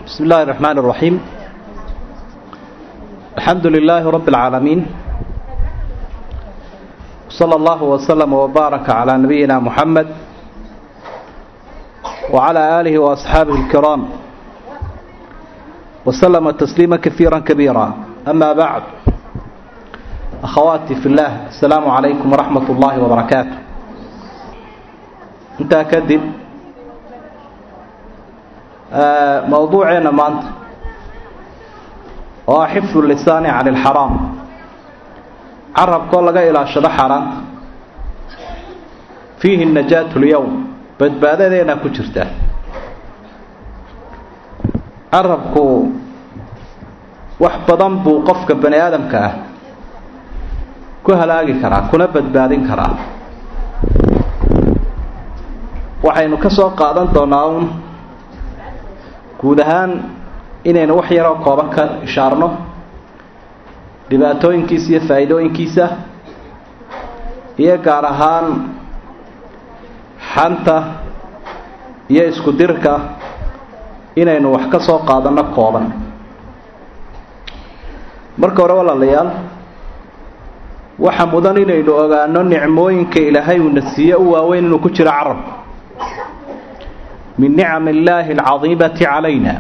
بسم الله الرحمن الرحيم الحمد لله رب العالمين صلى الله وسلم وبارك على نبينا محمد وعلى آله وأصحابه الكرام وسلم تسليما كثيرا كبيرا أما بعد أخواتي في الله السلام عليكم ورحمة الله وبركاته انت كذب mowduuceena maanta oo ah xifdu lisaani cani alxaraam carabkoo laga ilaashado xaaraanta fiihi najaatu lyowm badbaadadeena ku jirta carabku wax badan buu qofka bani aadamka ah ku halaagi karaa kuna badbaadin karaa waxaynu ka soo qaadan doonaa un guud ahaan inaynu wax yaroo kooban ka ishaarno dhibaatooyinkiisa iyo faa'iidooyinkiisa iyo gaar ahaan xanta iyo isku dirka inaynu wax ka soo qaadanno kooban marka hore walaalayaal waxa mudan inaynu ogaano nicmooyinka ilaahay uuna siiye u waaweyn inuu ku jiro carabka min nicam illaahi alcadiimati calayna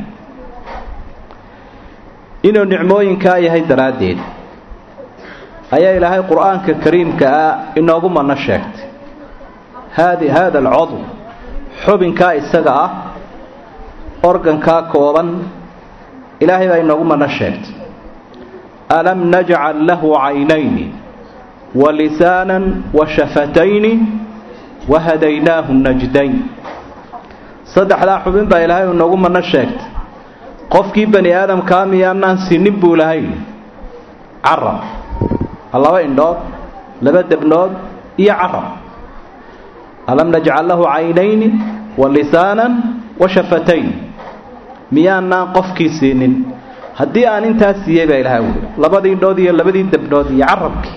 inuu nicmooyinkaa yahay daraaddeed ayaa ilaahay qur-aanka kariimka ah inoogu manno sheegtay haadi haada alcodw xubinkaa isaga ah organkaa kooban ilaahay baa inoogu manno sheegtay alam najcal lahu caynayni wa lisaanan wa shafatayni wa hadaynaahu najdayn saddexdaa xubin baa ilaahay uu noogu manno sheegtay qofkii bani aadamkaa miyaanaan sinin buu lahay carab laba indhood laba debnood iyo carab alam najcal lahu caynayni wa lisaanan wa shafatayn miyaanaan qofkii siinin haddii aan intaas siiyey baa ilahay ui labadii indhood iyo labadii debnood iyo carabkii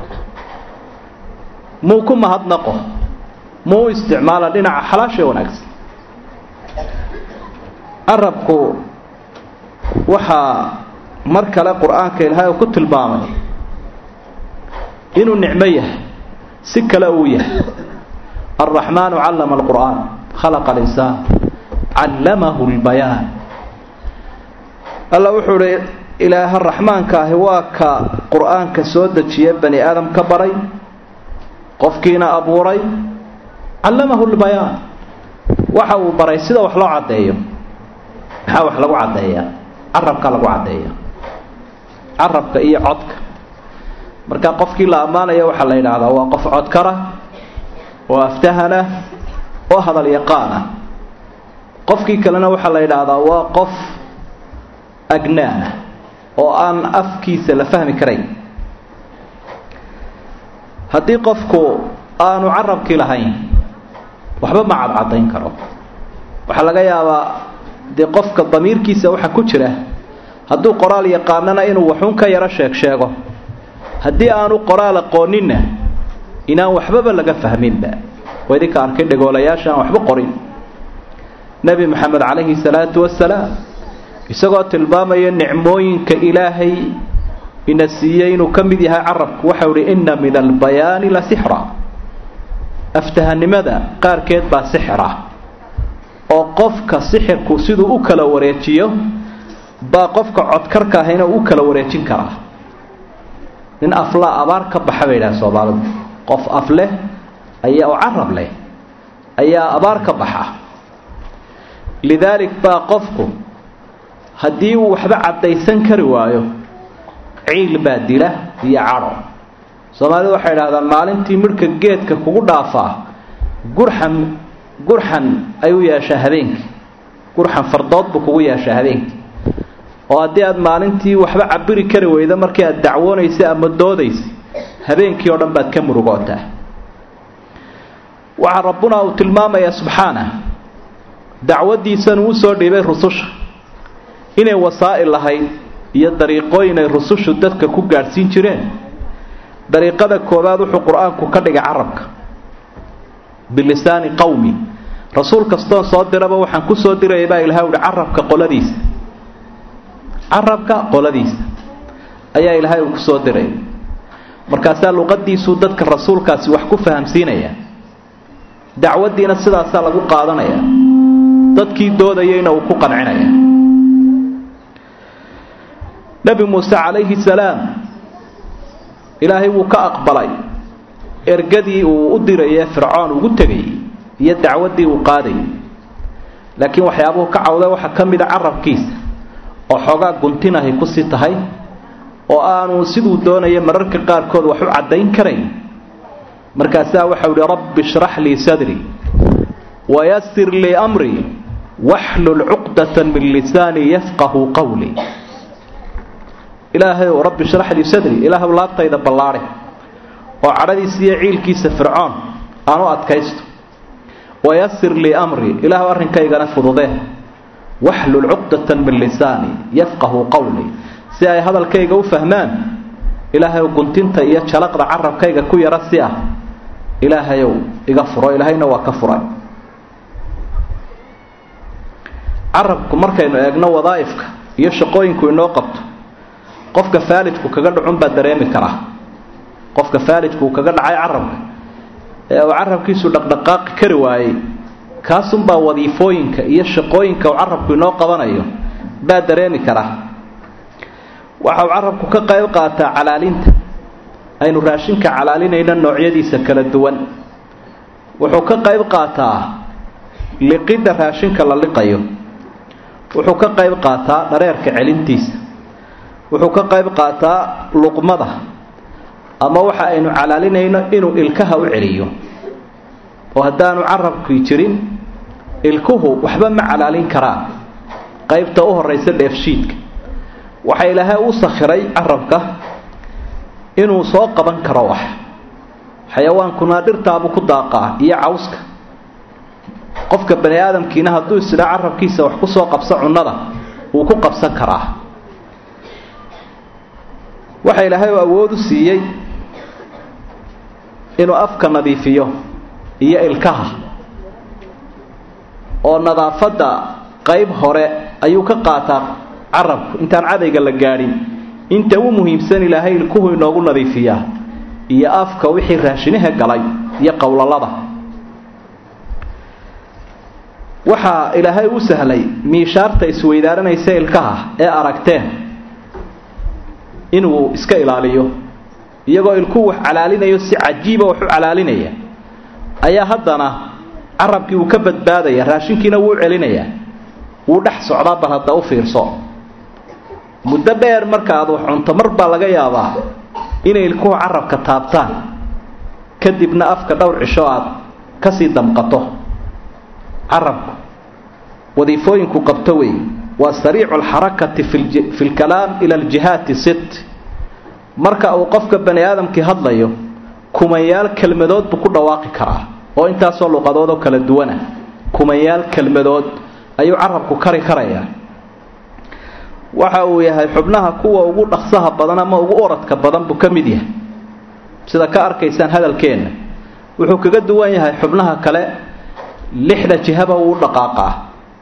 muu ku mahadnaqo muu u isticmaala dhinaca xalaasha wanaagsan carabku waxaa mar kale qur-aanka ilaahay uu ku tilmaamay inuu nicmo yahay si kale uu yahay alraxmaanu callama alqur'aan khalaqa alinsaan callamahu lbayaan alla wuxuu uhi ilaaha raxmaanka ahi waa ka qur-aanka soo dejiye bani aadam ka baray qofkiina abuuray callamahu lbayaan waxa uu baray sida wax loo caddeeyo maxaa wax lagu caddeeyaa carabka lagu caddeeya carabka iyo codka marka qofkii la ammaanaya waxaa la yidhaahdaa waa qof codkara oo aftahana oo hadal yaqaana qofkii kalena waxaa la yidhaahdaa waa qof agnaana oo aan afkiisa la fahmi karayn haddii qofku aanu carabkii lahayn waxba ma cadcadayn karo waxaa laga yaabaa dee qofka damiirkiisa waxa ku jira hadduu qoraal yaqaanana inuu waxuun ka yaro sheeg sheego haddii aanu qoraal aqooninna inaan waxbaba laga fahminba waa idinka arkay dhegoolayaasha aan waxba qorin nebi maxamed calayhi salaatu wasalaam isagoo tilmaamaya nicmooyinka ilaahay ina siiyey inuu ka mid yahay carabku waxau ihi inna min albayaani la sixra aftahanimada qaarkeed baa sixir ah oo qofka sixirku siduu u kala wareejiyo baa qofka codkarka ahayna u kala wareejin karaa nin aflaa abaar ka baxa bay yidhaha soomaalidu qof af leh ayaa oo carab leh ayaa abaar ka baxa lidaalik baa qofku haddii uu waxba caddaysan kari waayo ciil baa dila iyo cadho soomaalidu waxay idhahdaan maalintii midhka geedka kugu dhaafaa gurxan gurxan ayuu yeeshaa habeenkii gurxan fardood buu kugu yeeshaa habeenkii oo haddii aad maalintii waxba cabiri kari weyda markii aad dacwoonaysay ama doodaysay habeenkii oo dhan baad ka murugootaa waxaa rabbuna uu tilmaamayaa subxaanah dacwaddiisan uu soo dhiibay rususha inay wasaa'il lahayd iyo dariiqooyin ay rusushu dadka ku gaadhsiin jireen dariiqada koowaad wuxuu qur-aanku ka dhigay carabka bilisaani qowmi rasuul kastoon soo diraba waxaan ku soo diraya baa ilahay uhi carabka qoladiisa carabka qoladiisa ayaa ilaahay uu ku soo diray markaasaa luqadiisuu dadka rasuulkaasi wax ku fahamsiinaya dacwaddiina sidaasaa lagu qaadanaya dadkii doodayayna uu ku qancinaya nebi muuse calayhi salaam ilaahay wuu ka aqbalay ergadii uu u dirayee fircoon ugu tegayay iyo dacwaddii uu qaadayay laakiin waxyaabuhu ka cawday waxaa ka mida carabkiisa oo xoogaa guntinahay kusii tahay oo aanu siduu doonaya mararka qaarkood wax u caddayn karayn markaasaa waxau ihi rabbi ishrax lii sadrii wayasir lii amrii waxlul cuqdatan min lisaanii yafqahu qawlii ilaahay ow rabbi ishrax lii sadrii ilaahw laabtayda ballaadhe oo cadhadiisa iyo ciilkiisa fircoon aan u adkaysto wayasir lii amrii ilaahw arrinkaygana fududee waxlul cuqdatan min lisaanii yafqahu qawlii si ay hadalkayga u fahmaan ilaahayow guntinta iyo jalaqda carabkayga ku yara si ah ilaahayow iga furo ilaahayna waa ka furay carabku markaynu eegno wadaa'ifka iyo shaqooyinku inoo qabto qofka faalidku kaga dhacun baa dareemi karaa qofka faalidku uu kaga dhacay carabka ee uu carabkiisu dhaqdhaqaaqi kari waayey kaasunbaa wadiifooyinka iyo shaqooyinka uu carabku inoo qabanayo baa dareemi karaa waxa uu carabku ka qayb qaataa calaalinta aynu raashinka calaalinayno noocyadiisa kala duwan wuxuu ka qayb qaataa liqidda raashinka la liqayo wuxuu ka qayb qaataa dhareerka celintiisa wuxuu ka qayb qaataa luqmada ama waxa aynu calaalinayno inuu ilkaha u celiyo oo haddaanu carabkii jirin ilkuhu waxba ma calaalin karaan qaybta u horaysa dheefshiidka waxa ilaahay u sakhiray carabka inuu soo qaban karo wax xayawaankuna dhirtaabuu ku daaqaa iyo cawska qofka bani aadamkiina hadduu isdhaa carabkiisa wax ku soo qabso cunnada wuu ku qabsan karaa waxa ilaahay uu awood u siiyey inuu afka nadiifiyo iyo ilkaha oo nadaafadda qayb hore ayuu ka qaataa carabku intaan cadayga la gaadhin inta u muhiimsan ilaahay ilkuhu inoogu nadiifiyaa iyo afka wixii raashinaha galay iyo qowlalada waxaa ilaahay u sahlay miishaarta isweydaaranaysa ilkaha ee aragteen inuu iska ilaaliyo iyagoo ilkuhu wax calaalinayo si cajiiba wax u calaalinaya ayaa haddana carabkii uu ka badbaadaya raashinkiina wuu celinayaa wuu dhex socdaa bal hadda u fiirso muddo dheer marka aad wax cunto mar baa laga yaabaa inay ilkuhu carabka taabtaan kadibna afka dhowr cisho aad kasii damqato carabku wadiifooyinku qabto wey waa sariicu alxarakati fi lkalaam ila aljihaati sit marka uu qofka bani aadamkii hadlayo kumanyaal kelmadood buu ku dhawaaqi karaa oo intaasoo luqadood oo kala duwana kumanyaal kelmadood ayuu carabku kari karayaa waxa uu yahay xubnaha kuwa ugu dhaqsaha badan ama ugu oradka badan buu ka mid yahay sida ka arkaysaan hadalkeenna wuxuu kaga duwan yahay xubnaha kale lixda jihaba wuu u dhaqaaqaa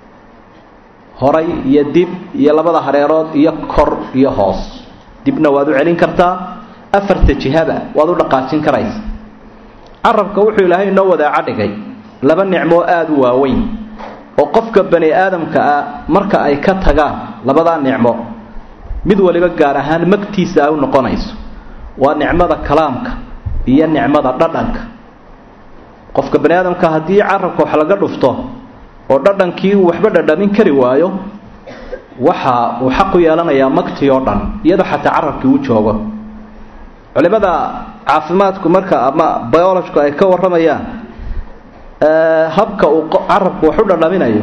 horay iyo dib iyo labada hareerood iyo kor iyo hoos dibna waad u celin kartaa afarta jihaba waad u dhaqaajin karaysa carabka wuxuu ilaahay inoo wadaaca dhigay laba nicmoo aada u waaweyn oo qofka bani aadamka ah marka ay ka tagaan labadaa nicmo mid waliba gaar ahaan magtiisa ay u noqonayso waa nicmada kalaamka iyo nicmada dhadhanka qofka bani aadamka haddii carabka wax laga dhufto oo dhadhankii uu waxba dhadhamin kari waayo waxa uu xaq u yeelanayaa magtii oo dhan iyadoo xataa carabkii u joogo culimada caafimaadku marka ama biologku ay ka warramayaan habka uu carabku wax u dhadhaminayo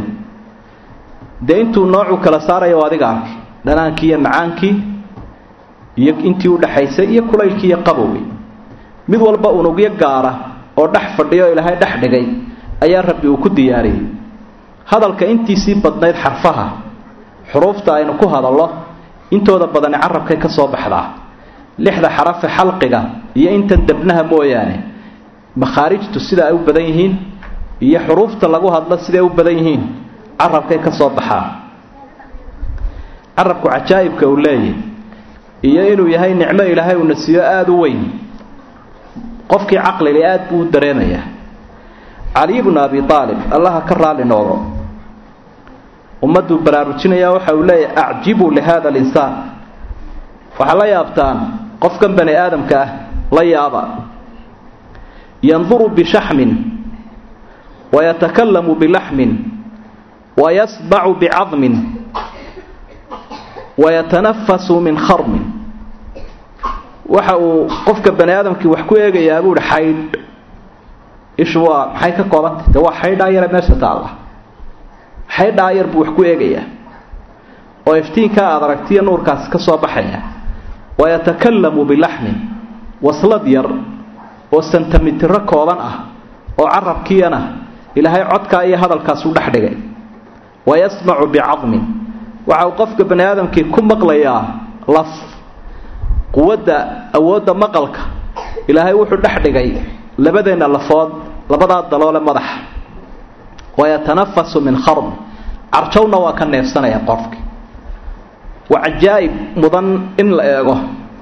dee intuu noocuu kala saarayo adiga arki dhanaankii iyo macaankii iyo intii udhaxaysay iyo kulaylkii iyo qabowgii mid walba unugyo gaara oo dhex fadhiyo ilaahay dhex dhigay ayaa rabbi uu ku diyaariyey hadalka intiisii badnayd xarfaha xuruufta aynu ku hadallo intooda badani carabkay ka soo baxdaa lixda xarafe xalqiga iyo intan debnaha mooyaane makhaarijtu sida ay u badan yihiin iyo xuruufta lagu hadlo siday u badan yihiin carabkay ka soo baxaa carabku cajaa'ibka uu leeyahy iyo inuu yahay nicmo ilaahay uuna siiyo aada u weyn qofkii caqlili aad buu u dareemayaa cali bnu abi aalib allaha ka raalli noqdo ummadduu baraarujinaya waxa uu leeyahay acjibuu lihada alinsaan waxaa la yaabtaan qofkan bani aadamka ah la yaaba yanduru bishaxmin wayatakallamu bilaxmin wayasbacu bicadmin wayatanafasu min kharmin waxa uu qofka bani aadamkii wax ku eegayaa buu ihi xaydh ishu waa maxay ka koobantay de waa xaydhaa yare meesha taalla xaydhaa yar buu wax ku eegayaa oo iftiinkaa aad aragtiyo nuurkaasi ka soo baxaya wayatakallamu bilaxmin waslad yar oo santamitiro kooban ah oo carabkiiyana ilaahay codkaa iyo hadalkaas u dhex dhigay wayasmacu bicadmin waxa uu qofka bani aadamkii ku maqlayaa laf quwadda awoodda maqalka ilaahay wuxuu dhex dhigay labadeenna lafood labadaa daloole madaxa wayatanafasu min kharm carjowna waa ka neefsanaya qofki waa cajaa'ib mudan in la eego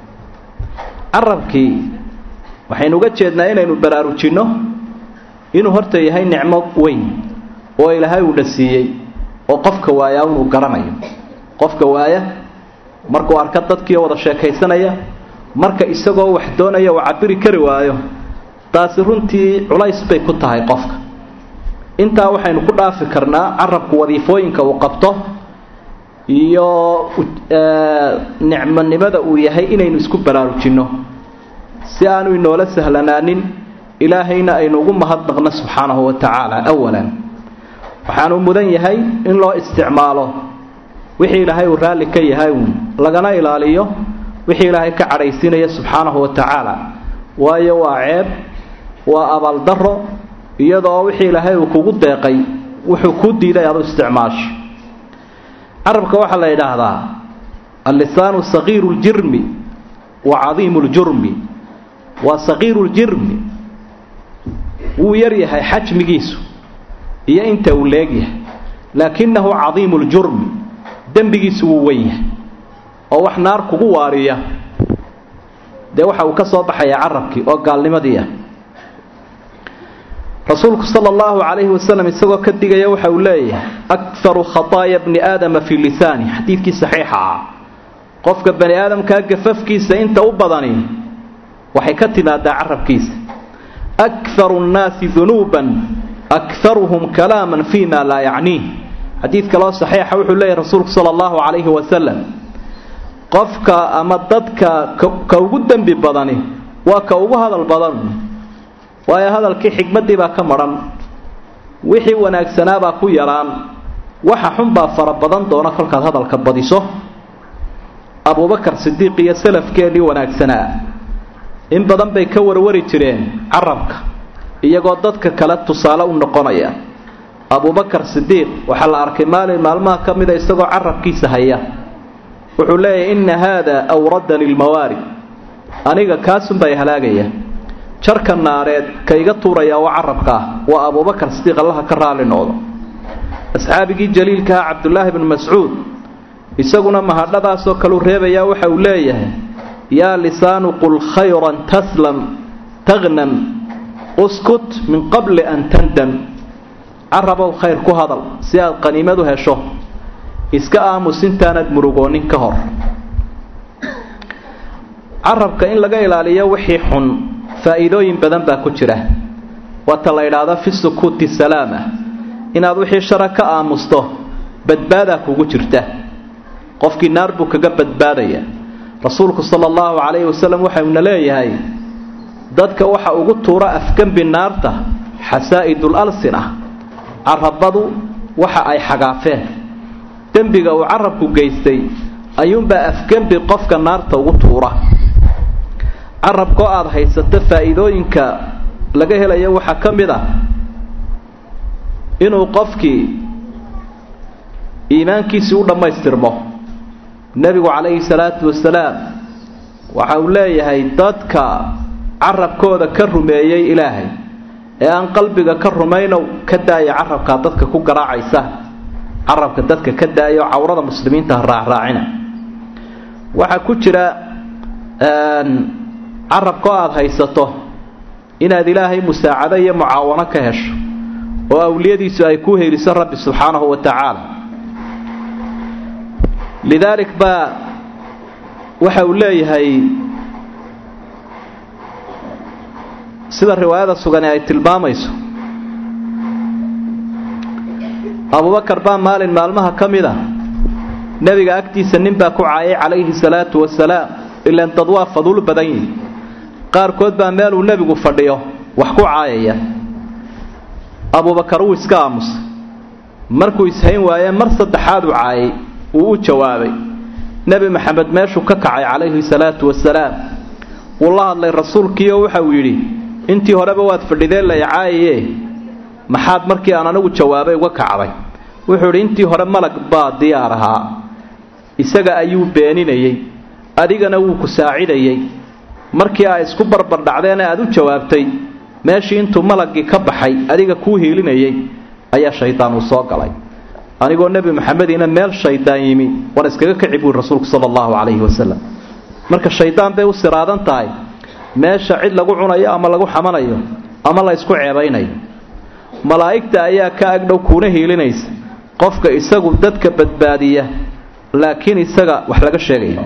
carabkii waxaynu uga jeednaa inaynu baraarujinno inuu horta yahay nicmo weyn oo ilaahay uu dhasiiyey oo qofka waayaa inuu garanayo qofka waaya markuu arka dadkiio wada sheekaysanaya marka isagoo wax doonaya uu cabiri kari waayo taasi runtii culays bay ku tahay qofka intaa waxaynu ku dhaafi karnaa carabku wadiifooyinka uu qabto iyo nicmonimada uu yahay inaynu isku baraarujinno si aanu inoola sahlanaanin ilaahayna aynu ugu mahadnaqno subxaanahu wa tacaala awalan waxaanu mudan yahay in loo isticmaalo wixii ilaahay uu raalli ka yahay uun lagana ilaaliyo wixii ilaahay ka cadhaysiinaya subxaanahu wa tacaala waayo waa ceeb waa abaaldaro iyadoo wixii ilaahay uu kugu deeqay wuxuu kuu diiday aad u isticmaasho carabka waxaa la yidhaahdaa allisaanu saqiiru ljirmi wa cadiimu ljurmi waa saqiiru ljirmi wuu yar yahay xajmigiisu iyo inta uu leegyahay laakinahu cadiimu ljurmi dembigiisu wuu weyn yahay oo wax naar kugu waariya dee waxa uu ka soo baxayaa carabkii oo gaalnimadii ah rasuulku sala allahu calayhi wasalam isagoo ka digaya waxa uu leeyahay akharu khataaya bni aadama fii lisaani xadiidkii saxiixa ah qofka bani aadamkaa gafafkiisa inta u badani waxay ka timaadaa carabkiisa akharu nnaasi dunuuban akharuhum kalaaman fii ma laa yacniih xadiid kaloo saxiixa wuxuu leeyahy rasuulku sala allahu calayhi wasalam qofka ama dadka ka ugu dembi badani waa ka ugu hadal badan waayo hadalkii xikmaddii baa ka madhan wixii wanaagsanaabaa ku yaraan waxa xunbaa fara badan doona kolkaad hadalka badiso abuubakar sidiiq iyo salafkeennii wanaagsanaa in badan bay ka warwari jireen carabka iyagoo dadka kale tusaale u noqonaya abuubakar sidiiq waxaa la arkay maalin maalmaha ka mida isagoo carabkiisa haya wuxuu leeyahay inna haada awradani lmawaari aniga kaasunbay halaagaya jarka naareed ka iga tuuraya waa carabka ah waa abuubakar sidiiq allaha ka raali noqdo asxaabigii jaliilkaha cabdulaahi bnu mascuud isaguna mahadhadaasoo kaleu reebayaa waxa uu leeyahay yaa lisaanu qul khayran taslam tagnan uskut min qabli an tandam carabow khayr ku hadal si aad qaniimadu hesho iska aamus intaanad murugoonin ka hor carabka in laga ilaaliyo wixii xun faa'iidooyin badan baa ku jira waata la idhaahdo fi sukuuti salaama inaad wixii shara ka aamusto badbaadaa kugu jirta qofkii naar buu kaga badbaadaya rasuulku sala allahu calayhi wasalam waxauna leeyahay dadka waxa ugu tuura afgembi naarta xasaa'idul alsina carabadu waxa ay xagaafeen dembiga uu carabku geystay ayuunbaa afgembi qofka naarta ugu tuura carabkoo aada haysato faa'iidooyinka laga helayo waxaa ka mid ah inuu qofkii iimaankiisii u dhammaystirmo nebigu calayhi salaatu wasalaam waxa uu leeyahay dadka carabkooda ka rumeeyey ilaahay ee aan qalbiga ka rumaynow ka daaya carabkaa dadka ku garaacaysa carabka dadka ka daayo cawrada muslimiinta ha raacraacina waxaa ku jira carabkoo aada haysato inaad ilaahay musaacado iyo mucaawano ka hesho oo awliyadiisu ay ku heliso rabbi subxaanahu wa tacaala lidaalik baa waxa uu leeyahay sida riwaayada sugani ay tilmaamayso abubakar baa maalin maalmaha ka mid a nebiga agtiisa nin baa ku caayay calayhi salaatu wasalaam ilaan dad waa faduul badan yihi qaarkood baa meeluu nebigu fadhiyo wax ku caayaya abubakar wuu iska aamusay markuu ishayn waaye mar saddexaad uu caayay wuu u jawaabay nebi maxamed meeshuu ka kacay calayhi salaatu wasalaam wuu la hadlay rasuulkiioo waxa uu yidhi intii horeba waad fadhideen lay caayaye maxaad markii aan anigu jawaabay uga kacday wuxuu idhi intii hore malag baa diyaar ahaa isaga ayuu beeninayey adigana wuu ku saacidayey markii ay isku barbardhacdeen ee aad u jawaabtay meeshii intuu malaggii ka baxay adiga kuu hiilinayay ayaa shaydaan uu soo galay anigoo nebi maxamediina meel shaydaan yimi waan iskaga kaci buuri rasuulku sala allahu calayhi wasalam marka shaydaan bay u siraadan tahay meesha cid lagu cunayo ama lagu xamanayo ama la ysku ceebaynayo malaa'igta ayaa ka agdhow kuuna hiilinaysa qofka isagu dadka badbaadiya laakiin isaga wax laga sheegaya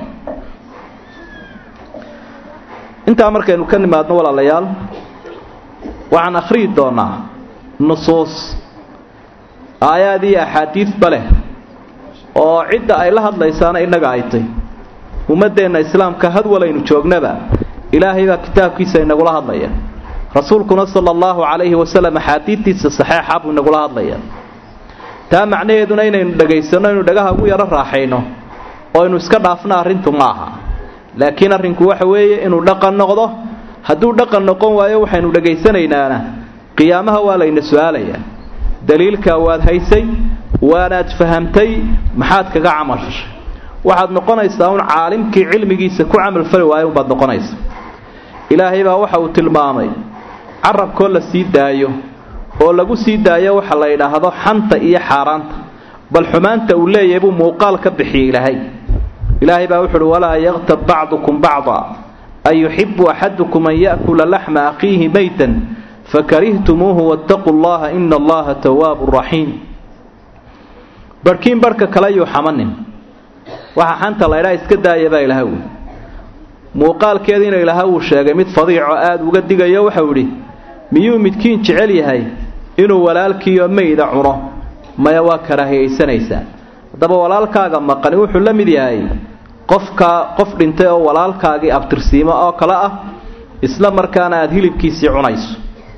intaa markaynu ka nimaadno walaalayaal waxaan akhriyi doonaa nusuus aayaad iyo axaadiidba leh oo cidda ay la hadlaysaana innaga ay tay ummaddeenna islaamka had walaynu joognaba ilaahay baa kitaabkiisa inagula hadlaya rasuulkuna sala allahu calayhi wasalam axaadiidtiisa saxeexa buu inagula hadlaya taa macnaheeduna inaynu dhagaysanno inuu dhagaha ugu yaro raaxayno oo aynu iska dhaafno arrintu ma aha laakiin arrinku waxa weeye inuu dhaqan noqdo hadduu dhaqan noqon waayo waxaynu dhagaysanaynaana qiyaamaha waa layna su-aalayaa daliilkaa waad haysay waanaad fahamtay maxaad kaga camalfashay waxaad noqonaysaa un caalimkii cilmigiisa ku camalfali waayo unbaad noqonaysa ilaahay baa waxa uu tilmaamay carabkoo la sii daayo oo lagu sii daayo waxa la yidhaahdo xanta iyo xaaraanta bal xumaanta uu leeyahay buu muuqaal ka bixiyey ilaahay ilaahay baa wuxu uhi walaa yaktab bacdukum bacda an yuxibu axadukum an ya'kula laxma akhiihi maytan fakarihtumuuhu waataquu llaha ina allaha tawaabu raxiim barhkiin barhka kale yuu xamanin waxa xanta laydhaa iska daaya baa ilaha wi muuqaalkeediina ilaaha wuu sheegay mid fadiico aada uga digayo waxau idhi miyuu midkiin jecel yahay inuu walaalkiiyo mayda cuno maya waa karaahiyaysanaysaa haddaba walaalkaaga maqani wuxuu la mid yahay qofkaa qof dhintay oo walaalkaagii abtirsiimo oo kale ah isla markaana aada hilibkiisii cunayso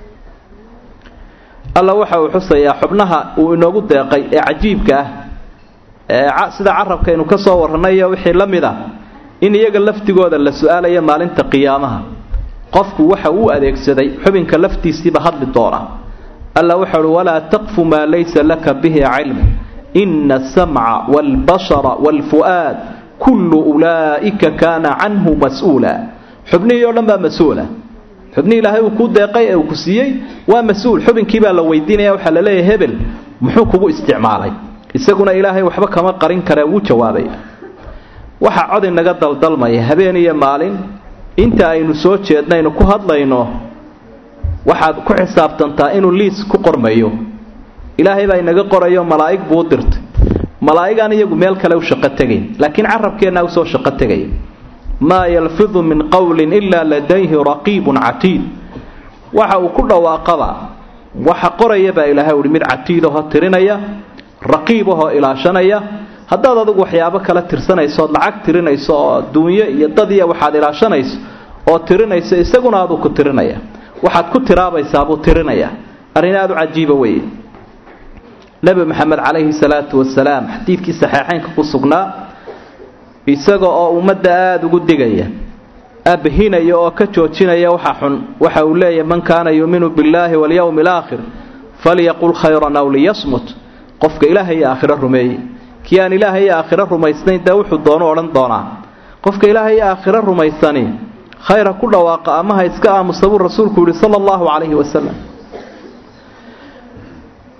alla waxa uu xusayaa xubnaha uu inoogu deeqay ee cajiibka ah ee sida carabkaynu ka soo warrannayo wixii la mid ah in iyaga laftigooda la su-aalayo maalinta qiyaamaha qofku waxa uu adeegsaday xubinka laftiisiiba hadli doona alla wuxau uhi walaa taqfu maa laysa laka bihi cilm ina asamca waalbashara waalfu'aad kullu ulaa'ika kaana canhu mas-uula xubnihii o dhan baa mas-uula xubnihii ilaahay uu kuu deeqay ee uu ku siiyey waa mas-uul xubinkii baa la weydiinaya waxaa la leeyahay hebel muxuu kugu isticmaalay isaguna ilaahay waxba kama qarin karee wuu jawaabay waxaa cod inaga daldalmaya habeen iyo maalin inta aynu soo jeednaynu ku hadlayno waxaad ku xisaabtantaa inuu liis ku qormayo ilaahay baa inaga qorayo malaa'ig buu u dirtay malaa'igaan iyagu meel kale u shaqo tegayn laakiin carabkeennaa usoo shaqo tegaya maa yalfidu min qowlin ilaa ladayhi raqiibun catiid waxa uu ku dhawaaqaba waxa qoraya baa ilaahay uhi mid catiidahoo tirinaya raqiibahoo ilaashanaya haddaad adigu waxyaabo kala tirsanayso ood lacag tirinayso oo adduunyo iyo dad iyo waxaad ilaashanayso oo tirinayso isaguna aduu ku tirinaya waxaad ku tiraabaysaa buu tirinaya arrin aada u cajiiba weeye nebi maxamed calayhi salaatu wasalaam xadiidkii saxeexeynka ku sugnaa isaga oo ummadda aada ugu digaya abhinaya oo ka joojinaya waxa xun waxa uu leeyahy man kaana yuuminu billaahi walyowmi alaakhir falyaqul khayran aw liyasmut qofka ilaahay iyo aakhiro rumeeyey kii aan ilaahay iyo aakhiro rumaysnayn dee wuxuu doonu odhan doonaa qofka ilaahay iyo aakhiro rumaysani khayra ku dhawaaqa ama ha iska aamusa buu rasuulku yihi sala allahu calayhi wasalam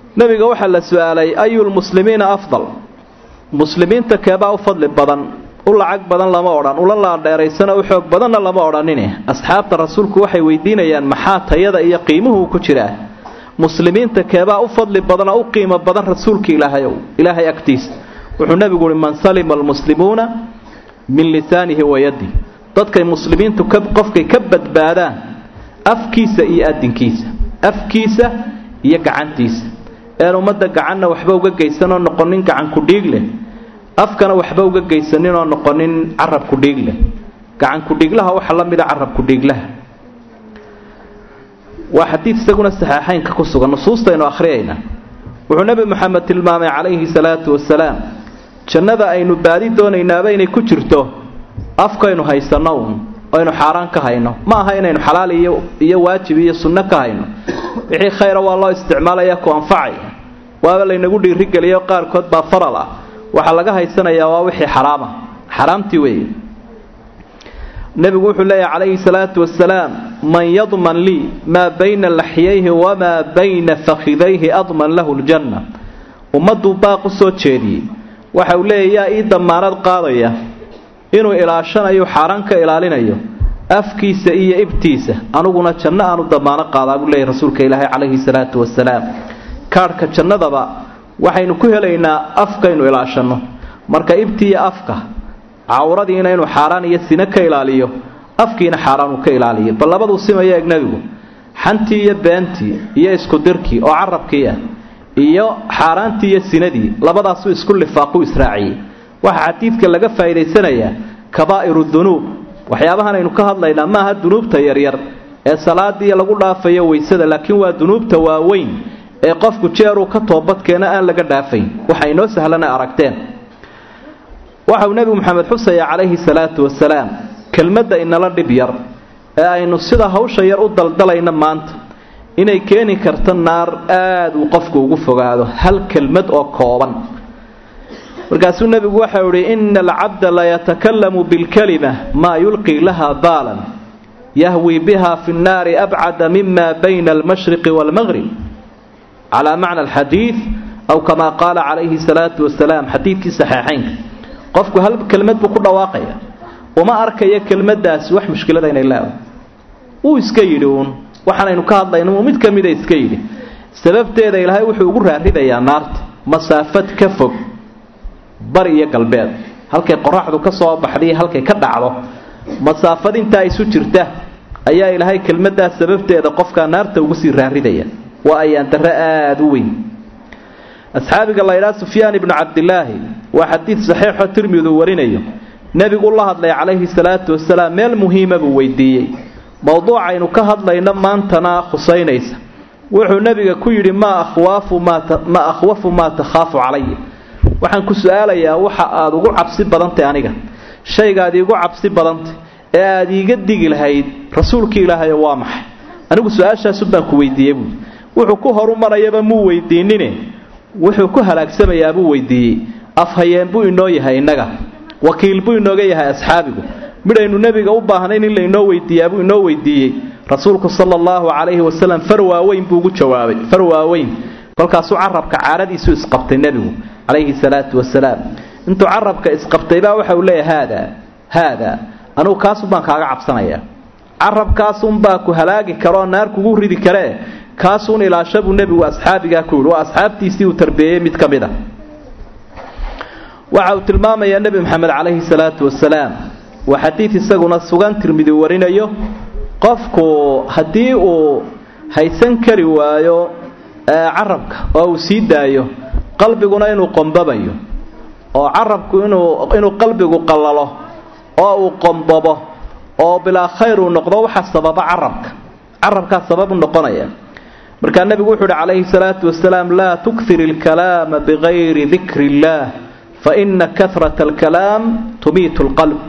nebiga waxaa la su-aalay ayulmuslimiina afdal muslimiinta keebaa u fadli badan u lacag badan lama odhan ula laadheeraysana u xoog badanna lama odhanine asxaabta rasuulku waxay weydiinayaan maxaa tayada iyo qiimuhu ku jiraa muslimiinta keebaa u fadli badan oo u qiimo badan rasuulka ilaahayow ilaahay agtiisa wuxuu nebigu uhi man salima almuslimuuna min lisaanihi wa yaddi dadkay muslimiintu qofkay ka badbaadaan afkiisa iyo adinkiisa afkiisa iyo gacantiisa een ummadda gacanna waxba uga geysanoo noqonin gacan ku-dhiig leh afkana waxba uga geysanin oo noqonin carab ku-dhiig leh gacan ku-dhiiglaha waxa la mida carab ku-dhiiglaha waa xadiid isaguna saxeexaynka ku sugan nusuustaynu akhriyayna wuxuu nebi moxamed tilmaamay calayhi salaatu wasalaam jannada aynu baadi doonaynaaba inay ku jirto afkaynu haysanno uun aynu xaaraan ka hayno ma aha inaynu xalaal iyo iyo waajib iyo sunno ka hayno wixii khayra waa loo isticmaalaya ku anfacaya waaba laynagu dhiirigeliyo qaarkood baa faral ah waxaa laga haysanayaa waa wixii xaraama xaraamtii weeye nebigu wuxuu leeyahy calayhi salaatu wasalaam man yadman lii maa bayna laxyayhi wamaa bayna fakhidayhi adman lahu ljanna ummadduu baaq u soo jeediyey waxa uu leeyahy yaa ii damaanad qaadaya inuu ilaashanayo xaaraan ka ilaalinayo afkiisa iyo ibtiisa aniguna janno aanu damaano qaadaa buu leeyahy rasuulka ilaahay calayhi salaatu wasalaam kaadhka jannadaba waxaynu ku helaynaa afkaynu ilaashanno marka ibtiiyo afka cawradiina inuu xaaraan iyo sine ka ilaaliyo afkiina xaaraan uu ka ilaaliyo bal labaduu simaya eeg nebigu xantii iyo beentii iyo iskudirkii oo carabkii ah iyo xaaraantii iyo sinadii labadaasuu isku lifaaqu israaciyey waxaa xadiidka laga faa'idaysanayaa kabaa'iru dunuub waxyaabahan aynu ka hadlaynaa maaha dunuubta yaryar ee salaadii lagu dhaafayo weysada laakiin waa dunuubta waaweyn ee qofku jeeruu ka toobadkeena aan laga dhaafayn waxa inoo sahlana aragteen waxauu nebigu maxamed xusaya calayhi salaatu wasalaam kelmadda inala dhib yar ee aynu sida hawsha yar u daldalayna maanta inay keeni karto naar aad uu qofku ugu fogaado hal kelmad oo kooban markaasuu nebigu waxau idhi ina alcabda layatakallamu bilkalima maa yulqii laha baalan yahwii biha fi nnaari abcada mima bayna almashriqi waalmaqrib calaa macna alxadiid aw kamaa qaala calayhi salaatu wasalaam xadiidkii saxeexaynka qofku hal kelmad buu ku dhawaaqaya uma arkayo kelmadaasi wax mushkilada inay leedahay wuu iska yidhi uun waxaanaynu ka hadlayna uu mid ka mida iska yidhi sababteeda ilaahay wuxuu ugu raaridayaa naarta masaafad ka fog bari iyo galbeed halkay qoraxdu ka soo baxday halkay ka dhacdo masaafad intaa isu jirta ayaa ilaahay kelmadaas sababteeda qofkaa naarta ugu sii raaridaya waa ayaan darre aada u weyn asxaabiga la ydhaha sufyaan ibnu cabdilaahi waa xadiid saxiixoo tirmidu warinayo nebigu la hadlay calayhi salaatu wasalaam meel muhiima buu weydiiyey mowduucaynu ka hadlayno maantana khusaynaysa wuxuu nebiga ku yidhi maa akhwaafu ma akhwafu maa takhaafu calaya waxaan ku su-aalayaa waxa aada ugu cabsi badantay aniga shaygaad iigu cabsi badantay ee aada iiga digi lahayd rasuulkii ilaahayo waa maxay anigu su-aashaasun baan ku weydiiyey buui wuxuu ku horumarayaba muu weydiinine wuxuu ku halaagsamayaa buu weydiiyey afhayeen buu inoo yahay innaga wakiil buu inooga yahay asxaabigu midhaynu nebiga u baahnayn in laynoo weydiiyaabuu inoo weydiiyey rasuulku sala allahu calayhi wasalam far waaweyn buu ugu jawaabay far waaweyn kolkaasuu carabka caaradiisu isqabtay nebigu calayhi salaatu wasalaam intuu carabka isqabtaybaa waxa uu leeyahay haada haada anugu kaasun baan kaaga cabsanayaa carabkaasunbaa ku halaagi karaoo naar kugu ridi karee kaasuun ilaasha buu nebigu asxaabigaa ku yidhi waa asxaabtiisii uu tarbeeyey mid ka mid a waxa uu tilmaamayaa nebi maxamed calayhi salaatu wasalaam waa xadiid isaguna sugan tirmidi warinayo qofku haddii uu haysan kari waayo carabka oo uu sii daayo qalbiguna inuu qombabayo oo carabku inuu inuu qalbigu qallalo oo uu qombabo oo bilaa khayr uu noqdo waxa sababa carabka carabkaa sababu noqonaya markaa nebigu wuxuu uhi calayhi salaatu wasalaam laa tukir ilkalaama bigayri dikri illaah faina karata alkalaam tumiitu lqalb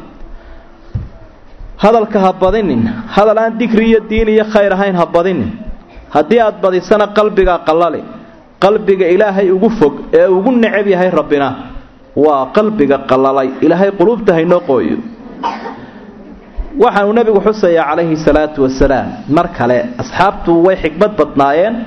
hadalka ha badinin hadal aan dikri iyo diin iyo khayr ahayn ha badinin haddii aad badisana qalbigaa qallali qalbiga ilaahay ugu fog ee ugu necab yahay rabbina waa qalbiga qallalay ilaahay quluubta haynoo qooyo waxaanuu nebigu xusayaa calayhi salaatu wasalaam mar kale asxaabtu way xikmad badnaayeen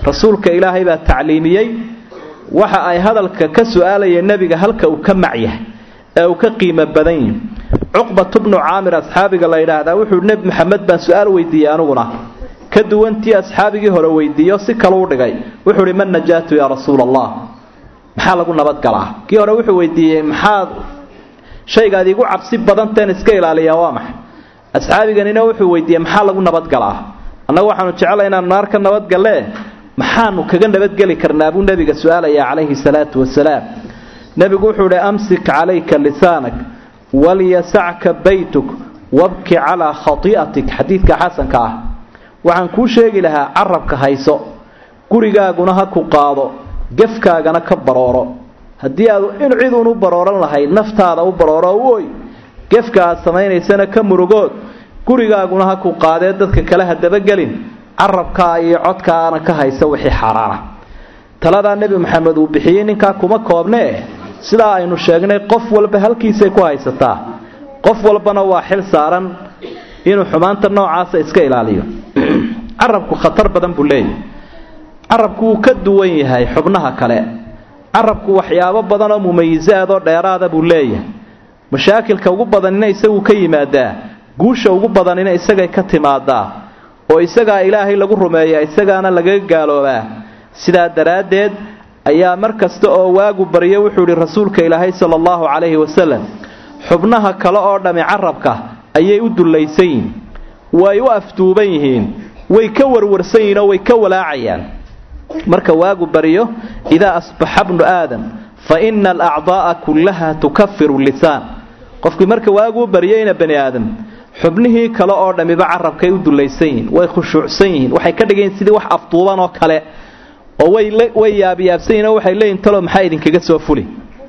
rasuulka ilaahay baa tacliimiyey waxa ay hadalka ka su-aalayeen nebiga halka uu ka macyahay ee uu ka qiimo badan yihi cuqbatu bnu caamir asxaabiga la yidhaahdaa wuxuu nebi maxamed baan su-aal weydiiyey aniguna ka duwantii asxaabigii hore weydiiyo si kale u dhigay wuxuu ihi man najaatu yaa rasuula allah maxaa lagu nabadgalaa kii hore wuxuu weydiiyey maxaad shaygaad iigu cabsi badanteen iska ilaaliyaa waa maxay asxaabiganina wuxuu weydiiyey maxaa lagu nabadgalaa annagu waxaanu jeclay inaanu naar ka nabadgalle maxaanu kaga nabadgeli karnaa buu nebiga su-aalaya calayhi salaatu wasalaam nebigu wuxuu idhi amsik calayka lisaanak walyasacka baytuk wabki calaa khati'atik xadiidka xasanka ah waxaan kuu sheegi lahaa carabka hayso gurigaaguna ha ku qaado gefkaagana ka barooro haddii aad in ciduun u barooran lahayd naftaada u barooro u oy gefka aad samaynaysana ka murugood gurigaaguna ha ku qaadee dadka kale ha dabagelin carabkaa iyo codkaana ka haysa wixii xaaraana taladaa nebi maxamed uu bixiyey ninkaa kuma koobnee sidaa aynu sheegnay qof walba halkiisay ku haysataa qof walbana waa xil saaran inuu xumaanta noocaasa iska ilaaliyo carabku khatar badan buu leeyahay carabku wuu ka duwan yahay xubnaha kale carabku waxyaabo badan oo mumayisaad oo dheeraada buu leeyahay mashaakilka ugu badanina isaguu ka yimaadaa guusha ugu badanina isagay ka timaadaa oo isagaa ilaahay lagu rumeeyaa isagaana lagaga gaaloobaa sidaa daraaddeed ayaa mar kasta oo waagu baryo wuxuu idhi rasuulka ilaahay sala allahu calayhi wasalam xubnaha kale oo dhammi carabka ayay u dullaysan yihiin way u afduuban yihiin way ka warwarsan yihiin oo way ka walaacayaan marka waagu baryo idaa asbaxa bnu aadam fa ina alacdaa'a kullaha tukafiru lisaan qofkii marka waaguu baryayna bani aadam xubnihii kale oo dhammiba carabkay u dullaysan yihiin way khushuucsan yihiin waxay ka dhigayiin sidii wax afduuban oo kale oo way yaabyaabsan yihin oo waxay leeyihin talo maxaa idinkaga soo fuli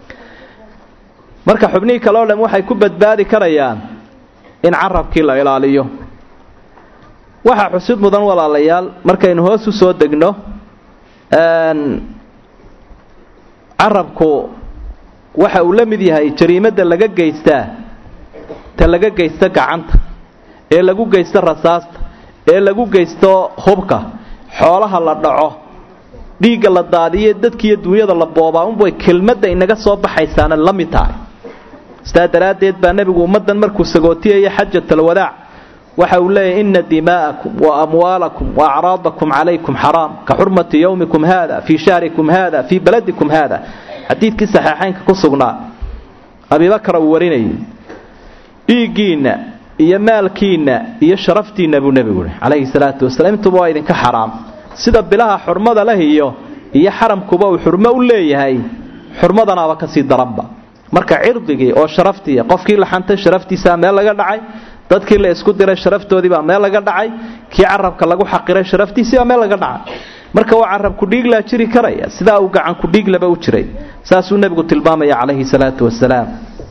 marka xubnihii kale oo dham waxay ku badbaadi karayaan in carabkii la ilaaliyo waxaa xusid mudan walaalayaal markaynu hoos u soo degno carabku waxa uu la mid yahay jariimadda laga geystaa ta laga geysto gacanta ee lagu geysto rasaasta ee lagu geysto hubka xoolaha la dhaco dhiigga la daadiyo dadkiiyo duunyada la boobaa unbay kelmadda inaga soo baxaysaana la mid tahay sidaa daraaddeed baa nebigu ummaddan markuu sagootiyayo xajatalwadaac waxa uu leeyahy ina dimaa'akum wa amwaalakum wa acraadakum calaykum xaraam ka xurmati yowmikum haada fii shahrikum haada fii baladikum haada xadiidkii saxiixaynka ku sugnaa abibakar uu warinayay dhiiggiinna iyo maalkiinna iyo sharaftiinna buu nebigu yihi calayhi salaatu wasalaam intuba waa idinka xaraam sida bilaha xurmada leh iyo iyo xaramkuba uu xurmo u leeyahay xurmadanaaba kasii daranba marka cirdigii oo sharaftiiya qofkii la xantay sharaftiisaa meel laga dhacay dadkii la isku diray sharaftoodiibaa meel laga dhacay kii carabka lagu xaqiray sharaftiisiibaa meel laga dhacay marka waa carabku dhiiglaa jiri karaya sidaa uu gacanku dhiiglaba u jiray saasuu nebigu tilmaamaya calayhi salaatu wasalaam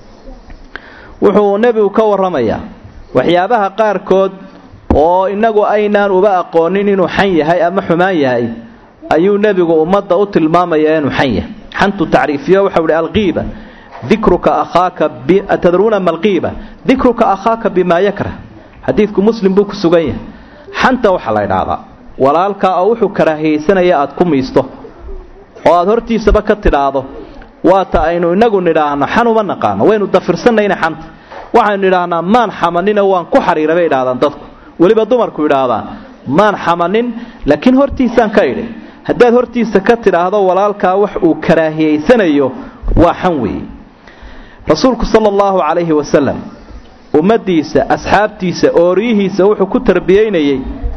wuxuu nebigu ka warramayaa waxyaabaha qaarkood oo innagu aynaan uba aqoonin inuu xan yahay ama xumaan yahay ayuu nebigu ummadda u tilmaamayaa inuu xan yahay xantu tacriifiyo waxau ihi alqiiba dikruka akhaaka tadruuna ma alqiiba dikruka akhaaka bimaa yakrah xadiidku muslim buu ku sugan yahay xanta waxaa la ydhaahdaa walaalkaa oo wuxuu karaahiyaysanaya aad ku miisto oo aad hortiisaba ka tidhaahdo waata aynu inagu nidhaahno xan uma naqaano waynu dafirsanayna xanta waxaynu nidhaahnaa maan xamanina waan ku xariira bay idhahdaan dadku weliba dumarku idhaahdaan maan xamanin laakiin hortiisaan ka idhi haddaad hortiisa ka tidhaahdo walaalkaa wax uu karaahiyaysanayo waa xan weeye rasuulku sala allahu calayhi wasalam ummaddiisa asxaabtiisa ooriyihiisa wuxuu ku tarbiyeynayey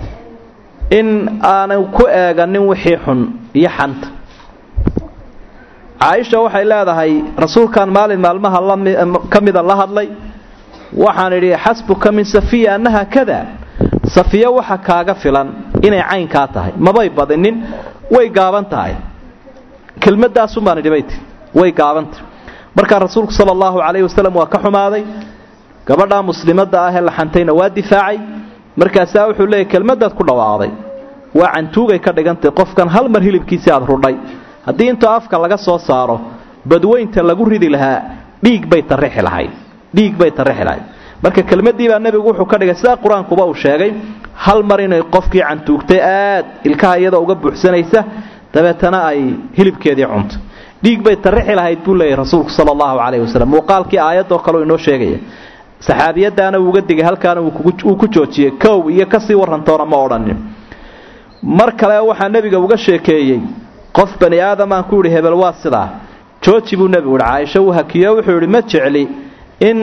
in aanay ku eeganin wixii xun iyo xanta caaisha waxay leedahay rasuulkan maalin maalmaha ka mida la hadlay waxaan idhi xasbuka min safiya annaha kada safiya waxa kaaga filan inay caynkaa tahay mabay badinin way gaaban tahay kelmadaasunbaan idhi bay tii way gaabantah markaa rasuulku sala allahu calayhi wasalam waa ka xumaaday gabadhaa muslimadda ah ee la xantayna waa difaacay markaasaa wuxuu leeyahy kelmadaad ku dhawaaqday waa cantuugay ka dhigantay qofkan hal mar hilibkiisii aad rudhay haddii intoo afka laga soo saaro badweynta lagu ridi lahaa dhiig bay tarixi lahayd dhiig bay tarixi lahayd marka kelmadii baa nebigu wuxuu ka dhigay sidaa qur-aankuba uu sheegay hal mar inay qofkii cantuugtay aad ilkaha iyadoo uga buuxsanaysa dabeetana ay hilibkeedii cunto dhiig bay tarixi lahayd buu leeyahy rasuulku sala allahu calayhi wasalam muuqaalkii aayadoo kale inoo sheegaya saxaabiyadaana uuga digay halkaana wuu ku joojiyey kow iyo kasii warantoona ma odhanin mar kale waxaa nebiga uga sheekeeyey qof bani aadamaan ku yidhi hebel waa sidaa jooji buu nebigu yihi caaisho uu hakiyo wuxuu yidhi ma jecli in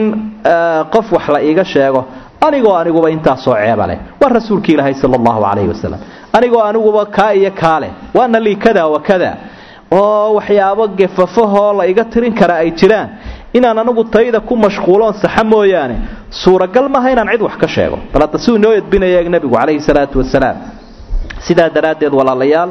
qof wax la iiga sheego anigoo aniguba intaasoo ceeba leh waa rasuulki ilaahay sala allahu calayhi wasalam anigoo aniguba kaa iyo kaa leh waana lii kada wa kada oo waxyaabo gefafahoo la iga tirin kara ay jiraan inaan anigu tayda ku mashquuloon saxa mooyaane suuragal maaha inaan cid wax ka sheego bal hadda siduu inoo edbinaya nebigu calayhi salaatu wasalaam sidaa daraaddeed walaalayaal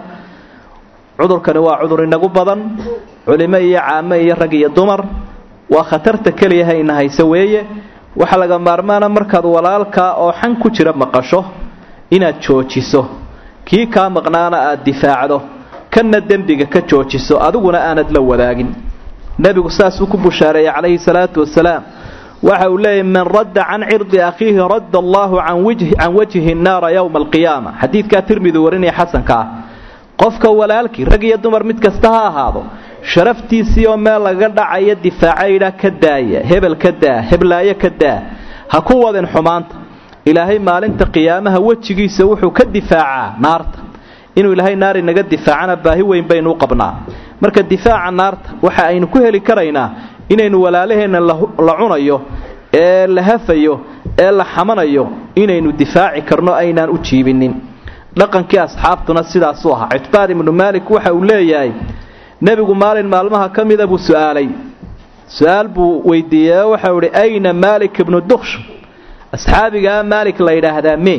cudurkani waa cudur inagu badan culimo iyo caamo iyo rag iyo dumar waa khatarta keliyaha ina hayse weeye waxaa laga maarmaana markaad walaalkaa oo xan ku jira maqasho inaad joojiso kii kaa maqnaana aad difaacdo kanna dembiga ka joojiso adiguna aanad la wadaagin nebigu saasuu ku bushaareeyey calayhi salaatu wasalaam waxa uu leeyahy man radda can cirdi akhiihi radda allaahu can wajhi nnaara yowma alqiyaama xadiidkaa tirmidi warinaya xasanka ah qofka walaalkii rag iyo dumar mid kasta ha ahaado sharaftiisii oo meel lagaga dhacaya difaaca yidhaa ka daaya hebel ka daa heblaayo ka daa ha ku wadin xumaanta ilaahay maalinta qiyaamaha wejigiisa wuxuu ka difaacaa naarta inuu ilaahay naari naga difaacana baahi weyn baynu u qabnaa marka difaaca naarta waxa aynu ku heli karaynaa inaynu walaalaheenna la cunayo ee la hafayo ee la xamanayo inaynu difaaci karno aynaan u jiibinin dhaqankii asxaabtuna sidaasuu ahaa citbaad ibnu maalik waxa uu leeyahay nebigu maalin maalmaha ka mida buu su'aalay su-aal buu weydiiyey oo waxau idhi ayna maalik ibnu dukshm asxaabigaa maalik la yidhaahdaa mee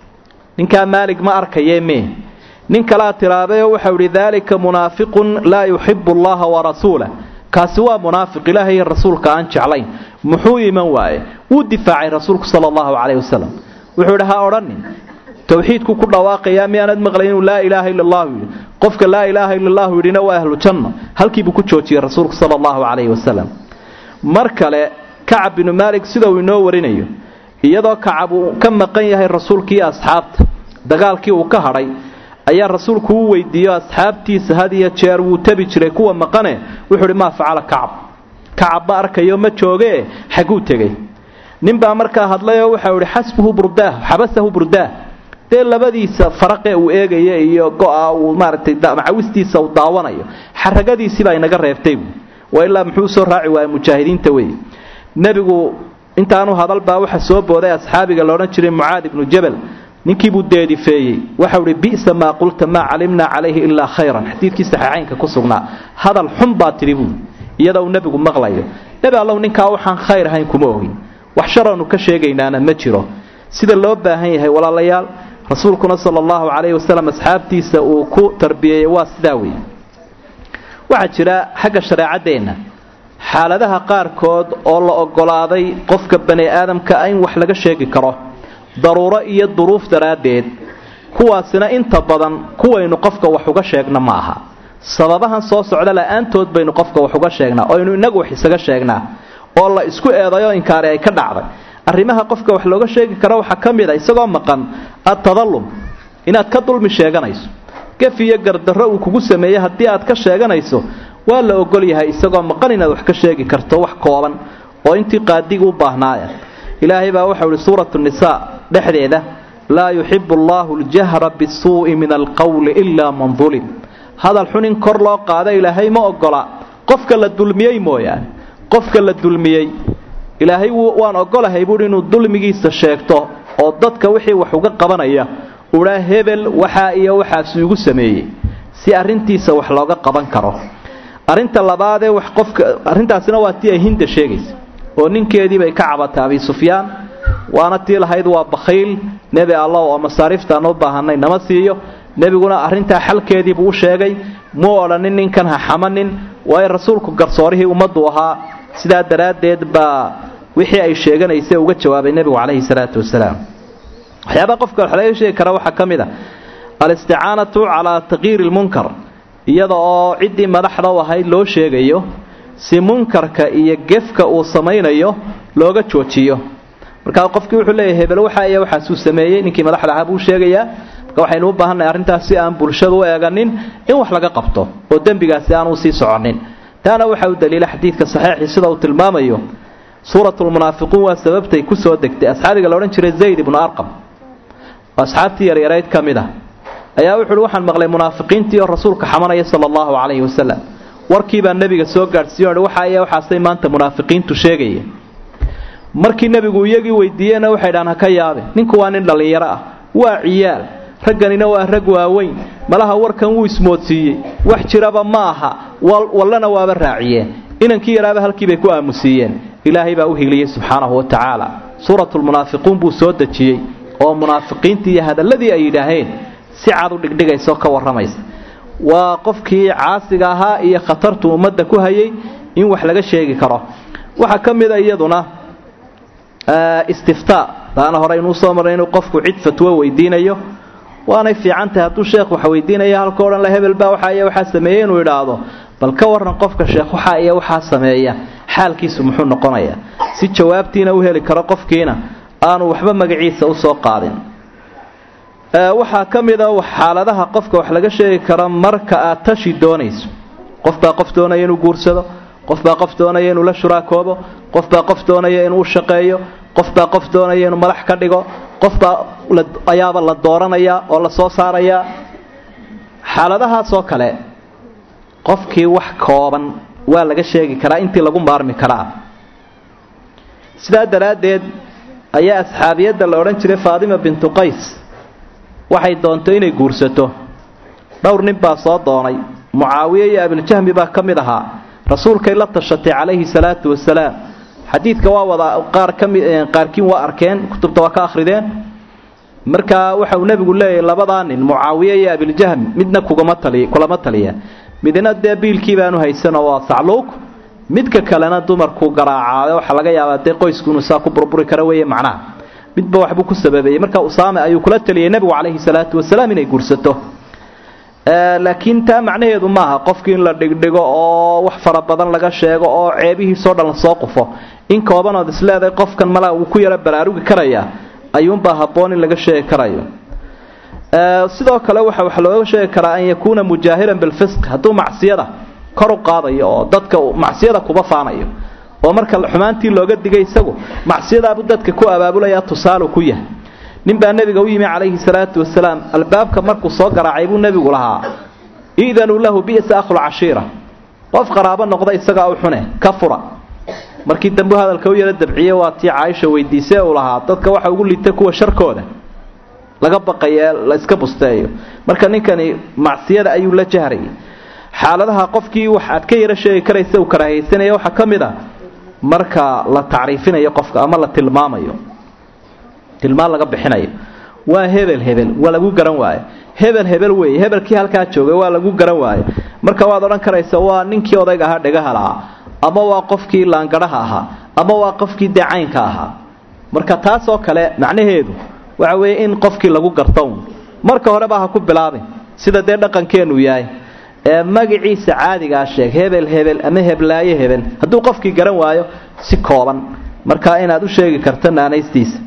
ninkaa maalik ma arkaye mee nin kalaa tiraabayoo waxau idhi daalika munaafiqun laa yuxibu allaha warasuulah kaasi waa munaafiq ilaahay iyo rasuulka aan jeclayn muxuu iman waaye wuu difaacay rasuulku sala allahu calayhi wasalam wuxuu idhi ha odhanin towxiidku ku dhawaaqayaa miyaanad maqlayn inuu laa ilaaha illa allahu yidhi qofka laa ilaaha illa allahu yidhina waa ahlu janna halkiibuu ku joojiyey rasuulku sala allahu calayhi wasalam mar kale kacab binu maalik sida uu inoo warinayo iyadoo kacab uu ka maqan yahay rasuulkii asxaabta dagaalkii uu ka hadhay ayaa rasuulku u weydiiyo asxaabtiisa had iyo jeer wuu tabi jiray kuwa maqane wuxuu idhi maa facala kacab kacab ma arkayo ma joogee xaguu tegey ninbaa markaa hadlayoo waxau idhi xasbuhu burdaah xabasahu burdaah dee labadiisa faraqee uu eegaya iyo go-a uu maaragtay macawistiisa uu daawanayo xaragadiisiibaa inaga reebtay waa ilaa muxuu soo raaci waaya mujaahidiinta wey nebigu intaanu hadalbaa waxa soo booday asxaabiga laodhan jiray mucaad ibnu jabal ninkiibuu deedifeeyey waxau ihi bi'sa maa qulta maa calimnaa calayhi ilaa khayran xadiidkii saxiixaynka ku sugnaa hadal xun baa tidhi buui iyada uu nebigu maqlayo nebi allow ninkaa waxaan khayr ahayn kuma ogin wax sharaanu ka sheegaynaana ma jiro sida loo baahan yahay walaalayaal rasuulkuna sala allahu calayhi wasalam asxaabtiisa uu ku tarbiyeeyey waa sidaa weeye waxaa jira xagga shareecaddeenna xaaladaha qaarkood oo la oggolaaday qofka bani aadamka in wax laga sheegi karo daruuro iyo duruuf daraaddeed kuwaasina inta badan kuwaynu qofka wax uga sheegna ma aha sababahan soo socda la-aantood baynu qofka wax uga sheegnaa oo aynu innagu wax isaga sheegnaa oo la isku eedayo inkaari ay ka dhacday arrimaha qofka wax looga sheegi karo waxaa ka mid a isagoo maqan adtadallum inaad ka dulmi sheeganayso gef iyo gardarro uu kugu sameeyey haddii aad ka sheeganayso waa la ogol yahay isagoo maqan inaad wax ka sheegi karto wax kooban oo intii qaadiga u baahnaaya ilaahay baa waxau ihi suuratu nisaa dhexdeeda laa yuxibu allaahu ljahra bisuu'i min alqowli ilaa man dulim hadal xun in kor loo qaado ilaahay ma ogola qofka la dulmiyey mooyaane qofka la dulmiyey ilaahay waan ogolahay buuhi inuu dulmigiisa sheegto oo dadka wixii wax uga qabanaya udhaa hebel waxaa iyo waxaasi igu sameeyey si arrintiisa wax looga qaban karo arrinta labaadee wax qofka arrintaasina waa tii ay hinda sheegaysa oo ninkeediibay ka cabatay abi sufyaan waana tii lahayd waa bakhiil nebi allah oo masaariiftaan u baahanay nama siiyo nebiguna arrintaa xalkeediibuu u sheegay muu odhanin ninkan ha xamanin waayo rasuulku garsoorihii ummaddu ahaa sidaa daraaddeed baa wixii ay sheeganaysay uga jawaabay nebigu calayhi salaatu wasalaam waxyaabaha qofka wax laga sheegi kara waxaa ka mid a alisticaanatu calaa taqyiiri lmunkar iyada oo ciddii madaxda u ahayd loo sheegayo si munkarka iyo gefka uu samaynayo looga joojiyo markaa qofkii wuxuu leeyahay hebel waxa iyo waxaasuu sameeyey ninkii madaxda ahaa buu sheegayaa marka waxaynu u baahannahay arrintaas si aan bulshadu u eeganin in wax laga qabto oo dembigaasi aanu sii soconin taana waxa u daliila xadiidka saxiixii sida uu tilmaamayo suuratulmunaafiquun waa sababtay ku soo degtay asxaabiga la odhan jiray zayd ibnu arqam oo asxaabtii yaryarayd ka mid ah ayaa wuxuuhi waxaan maqlay munaafiqiintii oo rasuulka xamanaya sala allahu calayhi wasalam warkiibaa nebiga soo gaadhsiiyo hi waxa iyo waxaasay maanta munaafiqiintu sheegaya markii nebigu iyagii weydiiyeyna waxay dhahaan ha ka yaabe ninku waa nin dhallinyaro ah waa ciyaal ragganina waa rag waaweyn malaha warkan wuu ismoodsiiyey wax jiraba ma aha wallana waaba raaciyeen inankii yaraaba halkiibay ku aamusiiyeen ilaahay baa u hiliyey subxaanahu wa tacaala suuratulmunaafiquun buu soo dejiyey oo munaafiqiintii iyo hadalladii ay yidhaaheen si cad u dhigdhigaysa oo ka warramaysa waa qofkii caasiga ahaa iyo khatartu ummadda ku hayay in wax laga sheegi karo waxaa ka mida iyaduna istiftaa taana hore inuu soo marnay inuu qofku cid fatwo weydiinayo waanay fiican tahay hadduu sheekh wax weydiinaya halka odhan la hebel baa waxaa iyo waxaa sameeyey inuu idhaahdo bal ka warran qofka sheekh waxaa iyo waxaa sameeya xaalkiisu muxuu noqonayaa si jawaabtiina u heli karo qofkiina aanu waxba magaciisa usoo qaadin waxaa ka mida xaaladaha qofka wax laga sheegi karo marka aad tashi doonayso qofbaa qof doonaya inuu guursado qofbaa qof doonaya inuu la shuraakoobo qofbaa qof doonaya inuu shaqeeyo qofbaa qof doonaya inuu madax ka dhigo qofbaa ayaaba la dooranayaa oo la soo saarayaa xaaladahaasoo kale qofkii wax kooban waa laga sheegi karaa intii lagu maarmi karaa sidaa daraaddeed ayaa asxaabiyadda la odhan jiray faadima bintu qays waxay doonto inay guursato dhowr nin baa soo doonay mucaawiye iyo abiljahmi baa ka mid ahaa rasuulkay la tashatay calayhi salaatu wasalaam xadiidka waa wada qaar kami qaarkiin waa arkeen kutubta waa ka akhrideen markaa waxa uu nebigu leeyahay labadaa nin mucaawiye iyo abiljahmi midna kugama tali kulama taliya midna dee biilkii baanu haysanoo waa sacluug midka kalena dumarku garaacaayo waxaa laga yaabaa dee qoysku inuu saa ku burburi kara weeye macnaha midba waxbuu ku sababeeyey marka usaame ayuu kula taliyay nebigu calayhi salaatu wasalaam inay guursato laakiin taa macnaheedu maaha qofkii in la dhigdhigo oo wax fara badan laga sheego oo ceebihiisoo dhan lasoo qufo in koobanood isleedahay qofkan malaa wuu ku yaro baraarugi karaya ayuunbaa habboon in laga sheegi karayo sidoo kale waxa wax looga sheegi karaa an yakuuna mujaahiran bilfisq hadduu macsiyada kor u qaadayo oo dadka macsiyada kuba faanayo oo marka xumaantii looga digay isagu macsiyadaabu dadka ku abaabulaya tusaalu ku yahay nin baa nebiga u yimi calayhi salaatu wasalaam albaabka markuu soo garaacay buu nebigu lahaa idanuu lahu bi'sa akhul cashiira qof qaraabo noqda isagaa u xune ka fura markii dambu hadalka u yaro dabciye waa tii caaisha weydiisee uu lahaa dadka waxa ugu liita kuwa sharkooda laga baqaye la iska busteeyo marka ninkani macsiyada ayuu la jahrayay xaaladaha qofkii wax aad ka yaro sheegi karaysa uu karaahaysanaya waxaa ka mid a marka la tacriifinayo qofka ama la tilmaamayo tilmaan laga bixinayo waa hebel hebel waa lagu garan waaye hebel hebel weeye hebelkii halkaa joogay waa lagu garan waaye marka waad odhan karaysa waa ninkii odayga ahaa dhegaha lahaa ama waa qofkii laangadhaha ahaa ama waa qofkii dee caynka ahaa marka taasoo kale macnaheedu waxa weeye in qofkii lagu garto un marka horeba ha ku bilaabin sida dee dhaqankeennu yahay ee magaciisa caadigaa sheeg hebel hebel ama heblaayo hebel hadduu qofkii garan waayo si kooban markaa inaad u sheegi karto naanaystiisa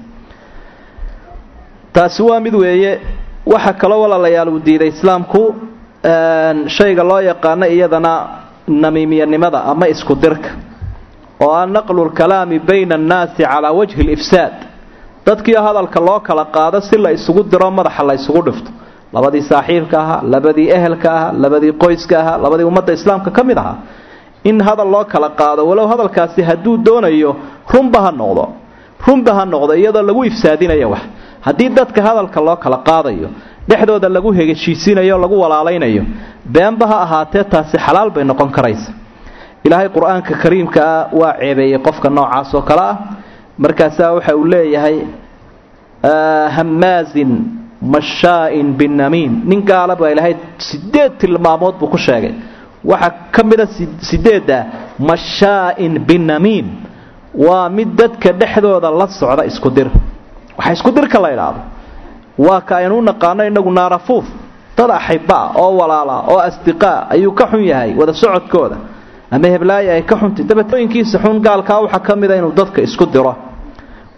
taasi waa mid weeye waxa kaloo walaalayaal uu diiday islaamku shayga loo yaqaano iyadana namiimiyanimada ama isku dirka oo ah naqlu lkalaami bayna annaasi calaa wajhi lifsaad dadkiio hadalka loo kala qaado si la isugu diro madaxa la isugu dhifto labadii saaxiibka ahaa labadii ehelka ahaa labadii qoyska ahaa labadii ummadda islaamka ka mid ahaa in hadal loo kala qaado walow hadalkaasi hadduu doonayo runba ha noqdo runba ha noqdo iyadoo lagu ifsaadinayo wax haddii dadka hadalka loo kala qaadayo dhexdooda lagu hegeshiisinayo lagu walaalaynayo beenba ha ahaatee taasi xalaal bay noqon karaysa ilaahay qur-aanka kariimka ah waa ceebeeyey qofka noocaas oo kale ah markaasaa waxa uu leeyahay hamaazin mashaa'in binamiim nin gaala baa ilaahay sideed tilmaamood buu ku sheegay waxaa ka mida sideedda mashaa'in binamiim waa mid dadka dhexdooda la socda isku dir waxa isku dirka la idhaahdo waa ka aynu u naqaano inagu naarafuuf dad axibaa oo walaala oo asdiqaa ayuu ka xun yahay wada socodkooda ama heblaayo ay ka xuntay dabatooyinkiisa xun gaalkaa waxaa ka mida inuu dadka isku diro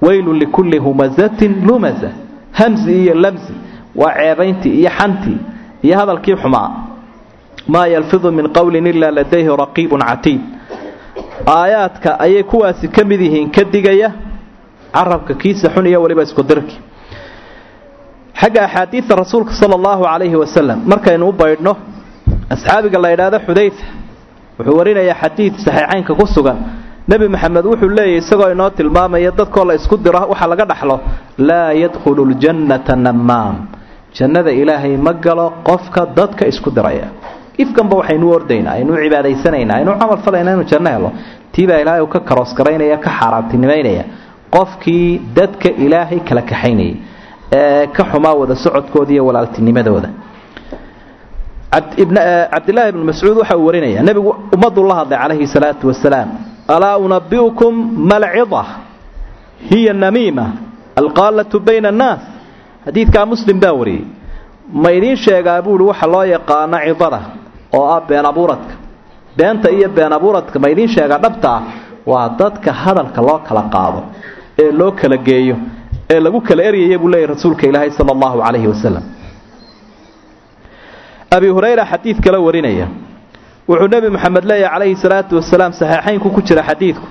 weylun likulli humazatin lumaza hamsi iyo lamsi waa ceebayntii iyo xantii iyo hadalkii xumaa maa yalfidu min qowlin ilaa ladayhi raqiibun catiid aayaadka ayay kuwaasi ka mid yihiin ka digaya carabka kiisa xun iyo weliba iskudirki xagga axaadiida rasuulka sala allahu calayhi wasalam markaynu u baydhno asxaabiga la yidhaahdo xudayfa wuxuu warinayaa xadiid saxiixaynka ku sugan nebi maxamed wuxuu leeyahy isagoo inoo tilmaamaya dadkoo la isku diro waxa laga dhaxlo laa yadkhulu ljannata nammaam jannada ilaahay ma galo qofka dadka isku diraya ifkanba waxaynu u ordaynaa aynu u cibaadaysanaynaa aynu u camal falayna inu janno helo tiibaa ilaahay uu ka karoosgaraynaya ka xaaraantinimaynaya qofkii dadka ilaahay kala kaxaynayay ee ka xumaa wada socodkooda iyo walaaltinimadooda cabdilaahi ibnu mascuud waxa uu warinaya nebigu ummaduu la hadlay calayhi salaatu wasalaam alaa unabiukum malcida hiya namiima alqaalatu bayna annaas xadiidkaa muslim baa wariyey ma idiin sheegaa buuhi waxa loo yaqaano cidada oo ah been abuuradka beenta iyo been abuuradka ma idiin sheegaa dhabta ah waa dadka hadalka loo kala qaado ee loo kala geeyo ee lagu kala eryaya buu leeyahy rasuulka ilaahay sala allahu calayhi wasalam abi hurayra xadiid kale warinaya wuxuu nebi moxamed leeyahy calayhi salaatu wasalaam saxiixaynku ku jira xadiidku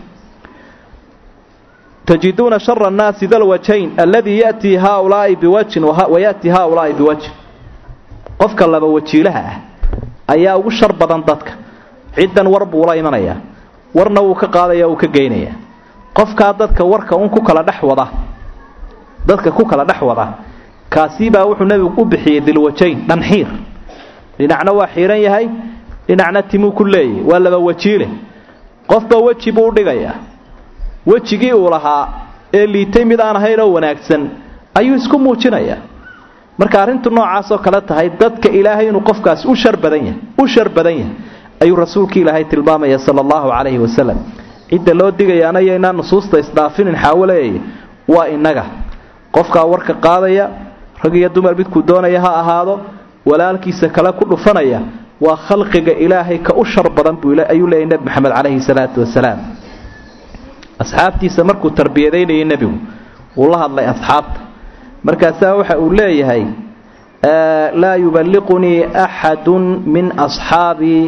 tajiduuna shara annaasi dalwajayn aladii yatii haaulaai biwajhin wayatii haaulaai biwajhin qofka laba wajiilaha ah ayaa ugu shar badan dadka ciddan war buu la imanayaa warna wuu ka qaadaya wuu ka geynayaa qofkaa dadka warka un ku kala dhex wada dadka ku kala dhex wada kaasibaa wuxuu nebigu u bixiyey dilwajayn dhanxiir dhinacna waa xiiran yahay dhinacna timuu ku leeyahy waa laba wajiile qofba weji buu u dhigayaa wejigii uu lahaa ee liitay mid aan ahayn oo wanaagsan ayuu isku muujinayaa marka arrintu noocaasoo kale tahay dadka ilaahay inuu qofkaasi u shar badan yahay u shar badan yahay ayuu rasuulka ilaahay tilmaamaya sala allahu calayhi wasalam cidda loo digayaana yaynaa nusuusta isdhaafinin xaawaleeyay waa innaga qofkaa warka qaadaya rag iyo dumar midkuu doonaya ha ahaado walaalkiisa kale ku dhufanaya waa khalqiga ilaahay ka u shar badan buu ayuu leeyahy nebi maxamed calayhi salaatu wasalaam asxaabtiisa markuu tarbiyadaynayay nebigu wuu la hadlay asxaabta markaasaa waxa uu leeyahay laa yuballiqunii axadun min asxaabii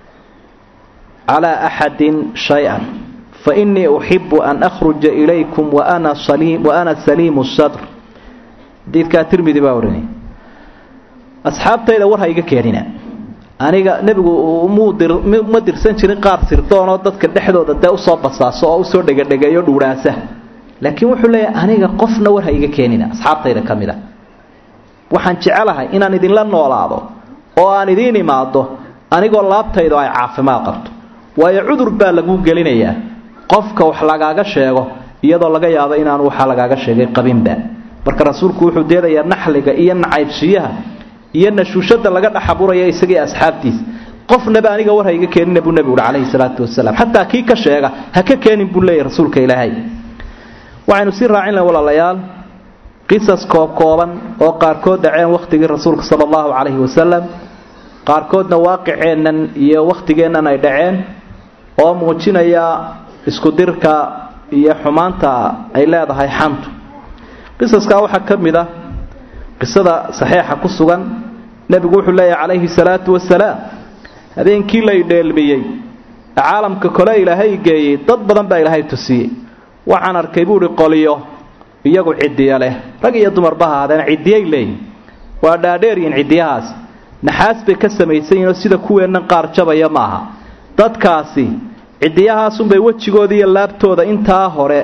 calaa axadin shay-an fainii uxibu an akhruja ilaykum waana saliimu sadr xadiidkaa tirmidi baa warinaya asxaabtayda war ha iga keenina aniga nebigu ma dirsan jirin qaar sirdoonoo dadka dhexdooda dee usoo basaaso oo usoo dhegadhegeeyo dhuuraasa laakiin wuxuu leeyahay aniga qofna war ha iga keenina asxaabtayda ka mid a waxaan jecelahay inaan idinla noolaado oo aan idiin imaado anigoo laabtaydu ay caafimaad qabto waayo cudur baa lagu gelinayaa qofka wax lagaaga sheego iyadoo laga yaabo inaanu waxaa lagaaga sheegay qabinba marka rasuulku wuxuu deedayaa naxliga iyo nacaybshiyaha iyo nashuushada laga dhex aburaya isagii asxaabtiisa qofnaba aniga war ha iga keenina buu nebigu uhi calayhi salaatu wasalaam xataa kii ka sheega ha ka keenin buu leeyahy rasuulka ilaahay waxaynu sii raacin laha walaalayaal qisas koobkooban oo qaarkood dhaceen wakhtigii rasuulka sala allahu calayhi wasalam qaarkoodna waaqiceennan iyo wakhtigeennan ay dhaceen oo muujinaya isku dirka iyo xumaanta ay leedahay xantu qisaskaa waxaa ka mid ah qisada saxiixa ku sugan nebigu wuxuu leeyahy calayhi salaatu wasalaam habeenkii lay dheelmiyey caalamka kole ilaahay geeyey dad badan baa ilaahay tusiyey waxaan arkay buuhi qoliyo iyagu cidiya leh rag iyo dumarba ahaadeen cidiyay leeyihin waa dhaadheeryihin cidiyahaas naxaas bay ka samaysan yihinoo sida kuweennan qaar jabaya maaha dadkaasi cidiyahaasunbay wejigooda iyo laabtooda intaa hore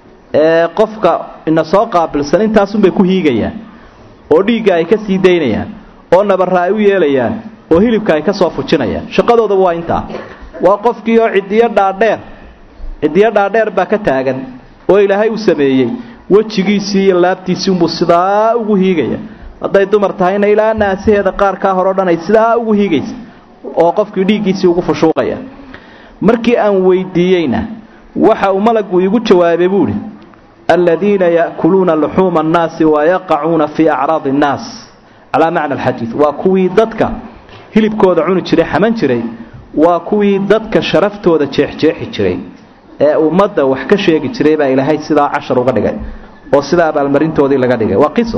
ee qofka ina soo qaabilsan intaasunbay ku hiigayaan oo dhiigga ay ka sii daynayaan oo nabarra ay u yeelayaan oo hilibka ay ka soo fujinayaan shaqadoodaba waa intaa waa qofkii oo cidiyo dhaadheer cidiyo dhaadheer baa ka taagan oo ilaahay u sameeyey wejigiisii iyo laabtiisii unbuu sidaa ugu hiigaya hadday dumar tahayna ilaa naasaheeda qaarkaa hore o dhan ay sidaa ugu hiigaysa oo qofkii dhiiggiisii ugu fushuuqaya markii aan weydiiyeyna waxa uu malagu iigu jawaabay buuhi aladiina ya'kuluuna luxuuma annaasi wayaqacuuna fii acraadi annaas calaa macna alxadiid waa kuwii dadka hilibkooda cuni jiray xaman jiray waa kuwii dadka sharaftooda jeexjeexi jiray ee ummadda wax ka sheegi jiray baa ilaahay sidaa cashar uga dhigay oo sidaa abaalmarintoodii laga dhigay waa qiso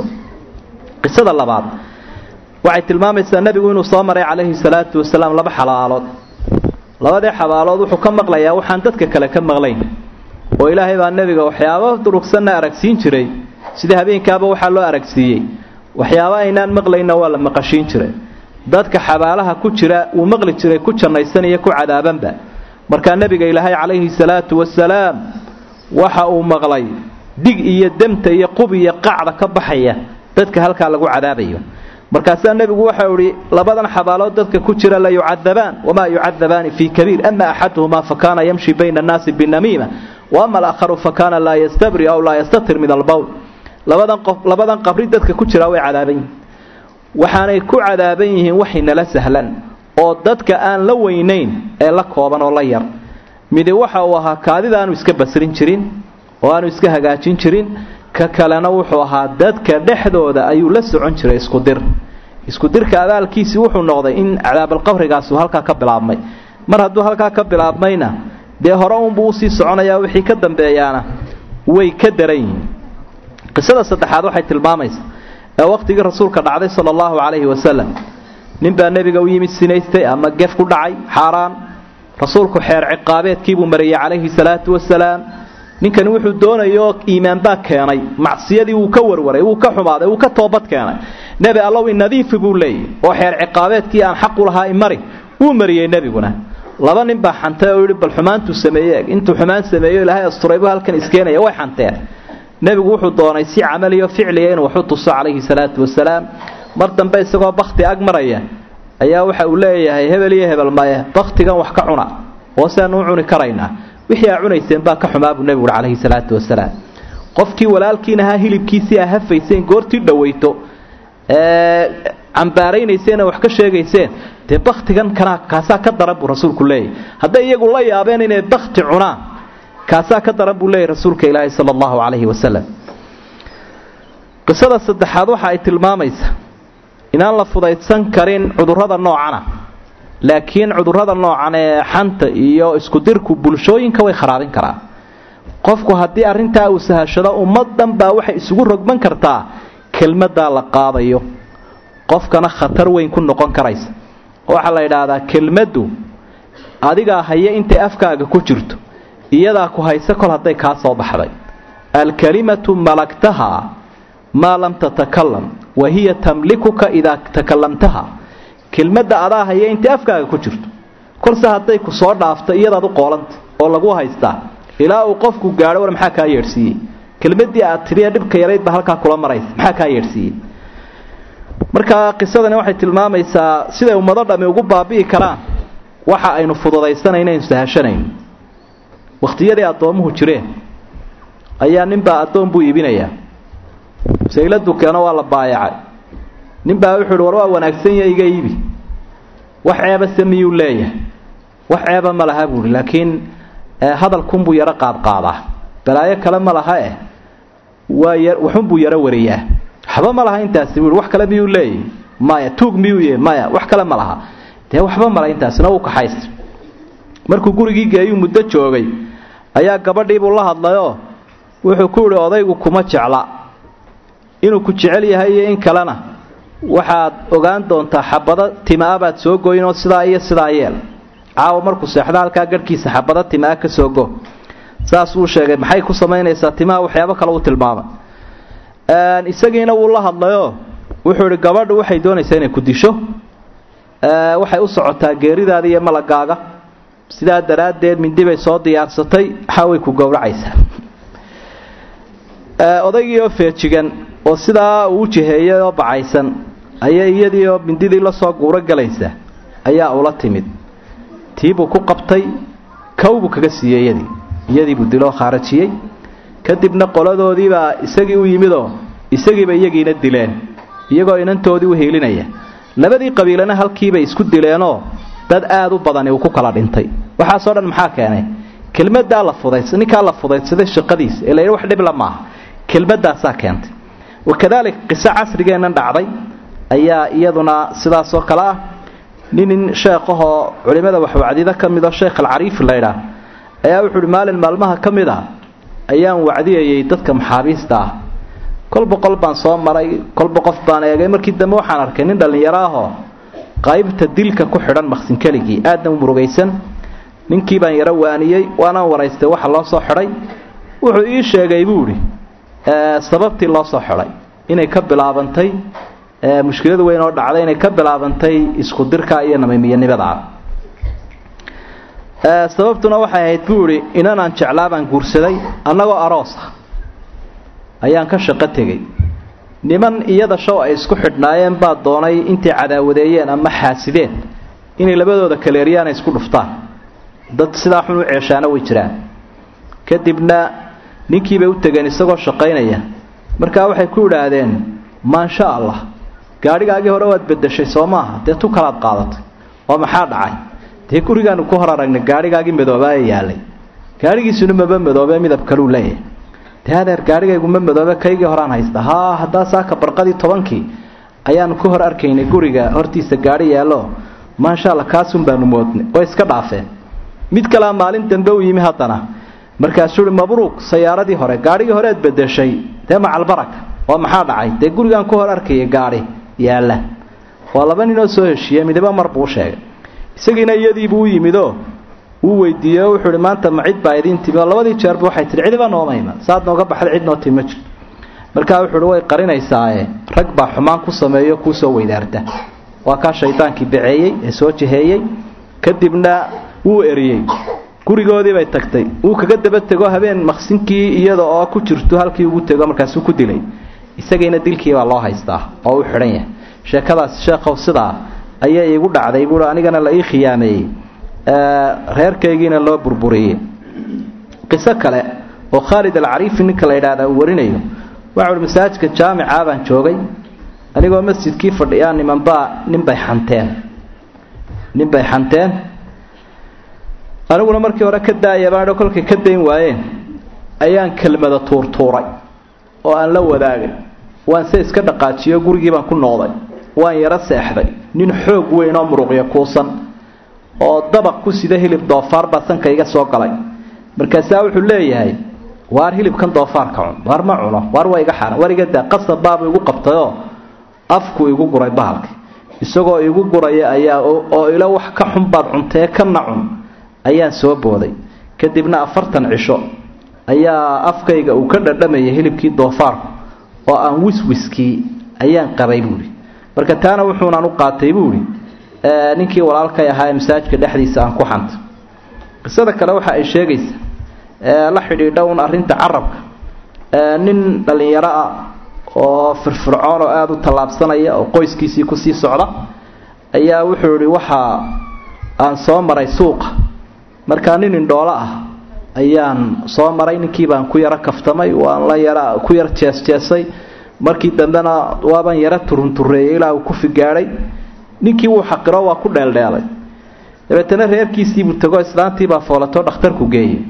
qisada labaad waxay tilmaamaysaa nebigu inuu soo maray calayhi salaatu wasalaam laba xabaalood labadii xabaalood wuxuu ka maqlayaa waxaan dadka kale ka maqlayn oo ilaahay baa nebiga waxyaabo durugsanna aragsiin jiray sidii habeenkaaba waxaa loo aragsiiyey waxyaabo aynaan maqlayna waa la maqashiin jiray dadka xabaalaha ku jira uu maqli jiray ku jannaysanaya ku cadaabanba markaa nebiga ilaahay calayhi salaatu wasalaam waxa uu maqlay dig iyo demta iyo qub iyo qacda ka baxaya dadka halkaa lagu cadaabayo markaasaa nebigu waxau idhi labadan xabaalood dadka ku jira la yucadabaan wamaa yucadabaani fii kabiir ama axaduhumaa fa kaana yamshi bayna annaasi binamiima wa ama alaakharu fa kaana laa yastabri aw laa yastatir min albowl labadan qof labadan qabri dadka ku jiraa way cadaaban yihiin waxaanay ku cadaaban yihiin waxinala sahlan oo dadka aan la weynayn ee la kooban oo la yar midi waxa uu ahaa kaadida aanu iska basrin jirin oo aanu iska hagaajin jirin ka kalena wuxuu ahaa dadka dhexdooda ayuu la socon jiray iskudir iskudirka abaalkiisii wuxuu noqday in cadaabalqabrigaasi halkaa ka bilaabmay mar hadduu halkaa ka bilaabmayna dee hore unbuu usii soconayaa wixii ka dambeeyaana way ka daran yihiin qisada saddexaad waxay tilmaamaysaa ee wakhtigii rasuulka dhacday sala allahu calayhi wasalam ninbaa nebiga u yimid sinaystay ama gef ku dhacay xaaraan rasuulku xeer ciqaabeedkiibuu mariyey calayhi salaatu wasalaam ninkani wuxuu doonayoo iimaanbaa keenay macsiyadii wuu ka warwaray wuu ka xumaaday wuu ka toobad keenay nebi allow inadiifi buu leeyahy oo xeer ciqaabeedkii aan xaq u lahaa imari wuu mariyey nebiguna laba nin baa xantay oo yidhi bal xumaantuu sameeye intuu xumaan sameeyo ilaahay asturaybu halkan iskeenaya way xanteen nebigu wuxuu doonay si camaliyo ficliya inuu waxu tuso calayhi salaatu wasalaam mar dambe isagoo bakti ag maraya ayaa waxa uu leeyahay hebel iyo hebel maye baktigan wax ka cuna oo siaanu u cuni karaynaa wixii aa cunayseen baa ka xumaa buu nebigu uhi calayhi salaatu wasalaam qofkii walaalkiin ahaa hilibkiisii aa hafayseen goortii dhawayto cambaaraynayseen wax ka sheegayseen dee baktigan kanaa kaasaa ka daran buu rasuulku leeyahy hadday iyagu la yaabeen inay bakti cunaan kaasaa ka daran buu leeyahy rasuulka ilaahi sala allahu calayhi wasalam qisada saddexaad waxa ay tilmaamaysaa inaan la fudaydsan karin cudurrada noocana laakiin cudurrada noocan ee xanta iyo iskudirku bulshooyinka way kharaabin karaa qofku haddii arrintaa uu sahashado ummaddan baa waxay isugu rogman kartaa kelmaddaa la qaadayo qofkana khatar weyn ku noqon karaysa waxaa la yidhaahdaa kelmaddu adigaa haya intay afkaaga ku jirto iyadaa ku hayse kol hadday kaa soo baxday alkalimatu malaktaha maa lam tatakalam wa hiya tamlikuka idaa takalamtaha kelmadda adaa haya intay afkaaga ku jirto kolse hadday ku soo dhaafto iyadaad u qoolanta oo lagu haystaa ilaa uu qofku gaadho war maxaa kaa yeedhsiiyey kelmadii aad tidhiee dhibka yaraydba halkaa kula maraysa maxaa kaa yeedhsiiyey markaa qisadani waxay tilmaamaysaa siday ummado dhammi ugu baabi'i karaan waxa aynu fududaysanayno aynu sahashanayno wakhtiyadii addoomuhu jireen ayaa ninbaa addoon buu iibinayaa sayla dukeeno waa la baayacay ninbaa wuxuu ihi war waa wanaagsan ya iga iibi wax ceebase miyuu leeyahay wax ceeba ma laha buuhi laakiin hadalkunbuu yaro qaadqaadaa balaayo kale ma laha eh waa ya waxunbuu yaro wariyaa waxba ma laha intaasi bui wax kale miyuu leeyahy maya tuug miyuu yahy maya wax kale ma laha dee waxba mala intaasina uu kaxaysta markuu gurigii geeyuu muddo joogay ayaa gabadhiibuu la hadlayoo wuxuu ku idhi odaygu kuma jecla inuu ku jecel yahay iyo in kalena waxaad ogaan doontaa xabado timaa baad soo goynoo sidaa iyo sidaa yeel caawa markuu seexda halkaa garhkiisa xabado timaa ka soo go saasuu sheegay maxay ku samaynaysaa timaha waxyaabo kale u tilmaamay isagiina wuu la hadlayoo wuxuu idhi gabadhu waxay doonaysaa inay ku disho waxay u socotaa geeridaada iyo malagaaga sidaa daraaddeed mindi bay soo diyaarsatay maxaa way ku gowracaysaa odaygii oo feejigan oo sidaa uu jiheeyay oo bacaysan ayay iyadii oo mindidii la soo guuro galaysa ayaa ula timid tiibuu ku qabtay kawbuu kaga siiyey iyadii iyadiibuu diloo khaarajiyey kadibna qoladoodiibaa isagii u yimidoo isagiiba iyagiina dileen iyagoo inantoodii u hiilinaya labadii qabiilana halkiibay isku dileenoo dad aad u badani uu ku kala dhintay waxaasoo dhan maxaa keenay kelmadaa la fudays ninkaa la fudaydsaday shaqadiisa ee layidhi wax dhibla maaha kelmadaasaa keentay wakadaalik qiso casrigeennan dhacday ayaa iyaduna sidaasoo kale ah nin sheekhahoo culimmada waxwacdida ka midoo sheekh alcariifi laydhaah ayaa wuxuu uhi maalin maalmaha ka mid a ayaan wacdiyayay dadka maxaabiista ah kolba qol baan soo maray kolba qof baan eegay markii dambe waxaan arkay nin dhallinyaro ahoo qaybta dilka ku xidhan maqsin keligii aadna u murugaysan ninkii baan yaro waaniyey waanaan waraystay waxa loo soo xidhay wuxuu ii sheegay buu idhi sababtii loo soo xidhay inay ka bilaabantay mushkilada weyn oo dhacday inay ka bilaabantay isku dirka iyo namimiyanimadaa sababtuna waxay ahayd buu idhi inanaan jeclaa baan guursaday annagoo aroosa ayaan ka shaqo tegey niman iyada show ay isku xidhnaayeen baa doonay intay cadaawadeeyeen ama xaasideen inay labadooda kaleeryaana isku dhuftaan dad sidaa xun u ceeshaana way jiraan kadibna ninkiibay u tegeen isagoo shaqaynaya markaa waxay ku idhaahdeen maasha allah gaadhigaagii hore waad bedeshay soo maaha dee tu kalaad qaadatay oo maxaa dhacay dee gurigaanu ku hor aragnay gaadhigaagii madoobaaya yaalay gaadhigiisuna maba madoobe midab kaluu leeyahay dee adeer gaadhigaygu ma madoobe kaygii horaan haysta haa haddaa saaka barqadii tobankii ayaanu ku hor arkaynay guriga hortiisa gaadhi yaallo maasha alla kaasun baanu moodnay oo iska dhaafeen mid kalea maalin dambe u yimi haddana markaasuu uhi mabruuq sayaaradii hore gaadhigii hore aad bedeshay dee macalbaraka oo maxaa dhacay dee gurigaan ku hor arkayay gaadhi yaalla waa laba ninoo soo heshiiye midiba mar buu sheegay isagiina iyadiibuu u yimidoo wuu weydiiyey oo wuxuu ihi maanta ma cid baa idiin timi oo labadii jeerba waxay tihi cidiba noomayma saad nooga baxda cid noo timi ma jirto markaa wuxuu uhi way qarinaysaaye rag baa xumaan ku sameeyo kuu soo weydaarta waa kaa shaydaankii baceeyey ee soo jiheeyey kadibna wuu eriyey gurigoodii bay tagtay wuu kaga daba tego habeen maqsinkii iyada oo ku jirto halkii ugu tego markaasuu ku dilay isagiina dilkiibaa loo haystaa oo u xidhan yahay sheekadaas sheekhow sidaa ayaa iigu dhacday buui anigana la ii khiyaameeyey reerkaygiina loo burburiyey qiso kale oo khaalid alcariifi ninka la yidhaahda uu warinayo waxa uhi masaajidka jaamica baan joogay anigoo masjidkii fadhiyaa nimanbaa ninbay xanteen ninbay xanteen aniguna markii hore ka daaya baadho kolkay ka dayn waayeen ayaan kelmada tuurtuuray oo aan la wadaagay waan se iska dhaqaajiyo gurigii baan ku noqday waan yaro seexday nin xoog weyn oo muruqyo kuusan oo dabaq ku sida hilib doofaar baa sanka iga soo galay markaasaa wuxuu leeyahay waar hilibkan doofaarka cun waar ma cuno waar waa iga xaran waar iga daa qasab baaba igu qabtayoo afku igu guray bahalka isagoo igu guraya ayaa oo ilo wax ka xun baad cuntee kana cun ayaan soo booday kadibna afartan cisho ayaa afkayga uu ka dhadhamayay hilibkii doofaarku oo aan wiswiskii ayaan qabay buuhi marka taana wuxuunaan u qaatay buuhi ninkii walaalkay ahaa ee masaajidka dhexdiisa aan ku xanta qisada kale waxa ay sheegaysaa la xidhiidha un arrinta carabka nin dhallinyaro ah oo firfircoon oo aada u tallaabsanaya oo qoyskiisii kusii socda ayaa wuxuu idhi waxa aan soo maray suuqa markaa nin indhoolo ah ayaan soo maray ninkii baan ku yaro kaftamay waan la yara ku yar jeesjeesay markii dambena waabaan yaro turuntureeyey ilaa uu ku figaadhay ninkii wuu xaqiro waa ku dheeldheelay dabeetana reerkiisiibuu tago islaantiibaa foolato dhakhtarku geeyey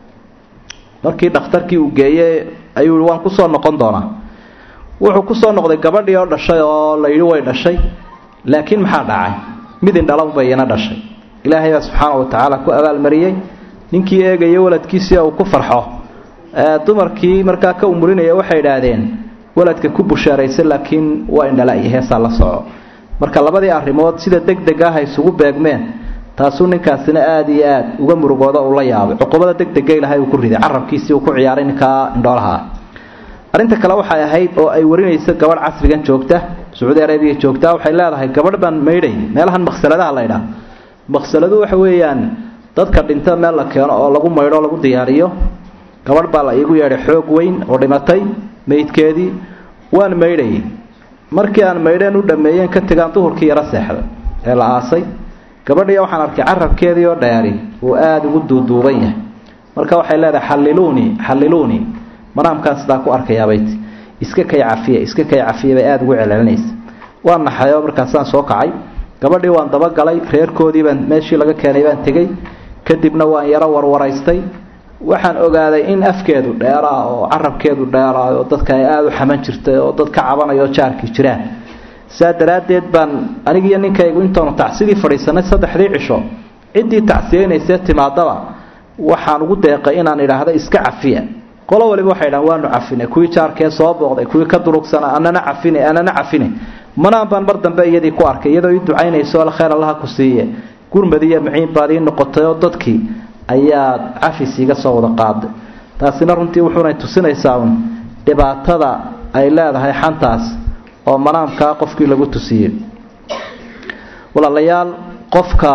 markii dhakhtarkii uu geeyey ayuu waan kusoo noqon doonaa wuxuu kusoo noqday gabadhii oo dhashay oo la yidhi way dhashay laakiin maxaa dhacay mid indhalowba iyana dhashay ilaahay baa subxaana wa tacaala ku abaalmariyey ninkii eegaya waladkiisii uu ku farxo dumarkii markaa ka umurinaya waxay idhaahdeen waladka ku bushaaraysa laakiin waa indhala-iyo heesaa la soco marka labadii arrimood sida deg deg ah ay isugu beegmeen taasuu ninkaasina aada iyo aad uga murugooda uu la yaabay cuqubada deg dega ilahay uu ku riday carabkiisii uu ku ciyaaray ninkaa indhoolaha ah arrinta kale waxay ahayd oo ay warinayso gabadh casrigan joogta sacuudi arabiya joogta waxay leedahay gabadh baan maydhay meelahan maqsaladaha la ydhaah maqsaladu waxa weeyaan dadka dhinta meel la keeno oo lagu maydho o lagu diyaariyo gabadh baa la iigu yeedhay xoog weyn oo dhimatay meydkeedii waan maydhayay markii aan maydheen u dhameeyeen ka tegaan duhurkii yaro seexda ee la aasay gabadhiya waxaan arkay carabkeedii oo dheeri uu aada ugu duuduuban yahay marka waxay leedahay xalliluunii xalliluunii manaamkaan sidaa ku arkayaabayti iska kay cafiya iska kay cafiya bay aada ugu celcelinaysa waan naxayoo markaasaan soo kacay gabadhii waan dabagalay reerkoodii baan meeshii laga keenay baan tegey kadibna waan yaro warwaraystay waxaan ogaaday in afkeedu dheeraa oo carabkeedu dheeraa oo dadka ay aada u xaman jirtay oo dad ka cabanaya oo jaarkii jiraan saa daraaddeed baan anigiiyo ninkaygu intaanu tacsidii fadhiisanay saddexdii cisho ciddii tacsiyeynaysee timaadaba waxaan ugu deeqay inaan idhaahdo iska cafiya qolo waliba waxay dhahan waanu cafine kuwii jaarkee soo booqday kuwii ka durugsana anana cafine anana cafine manaan baan mar dambe iyadii ku arkay iyadoo ii ducaynayso al khayr allaha ku siiye gurmadiiyo maciin baad ii noqotay oo dadkii ayaad cafis iga soo wada qaaday taasina runtii wuxuunay tusinaysaa un dhibaatada ay leedahay xantaas oo manaamkaa qofkii lagu tusiyey walaalayaal qofka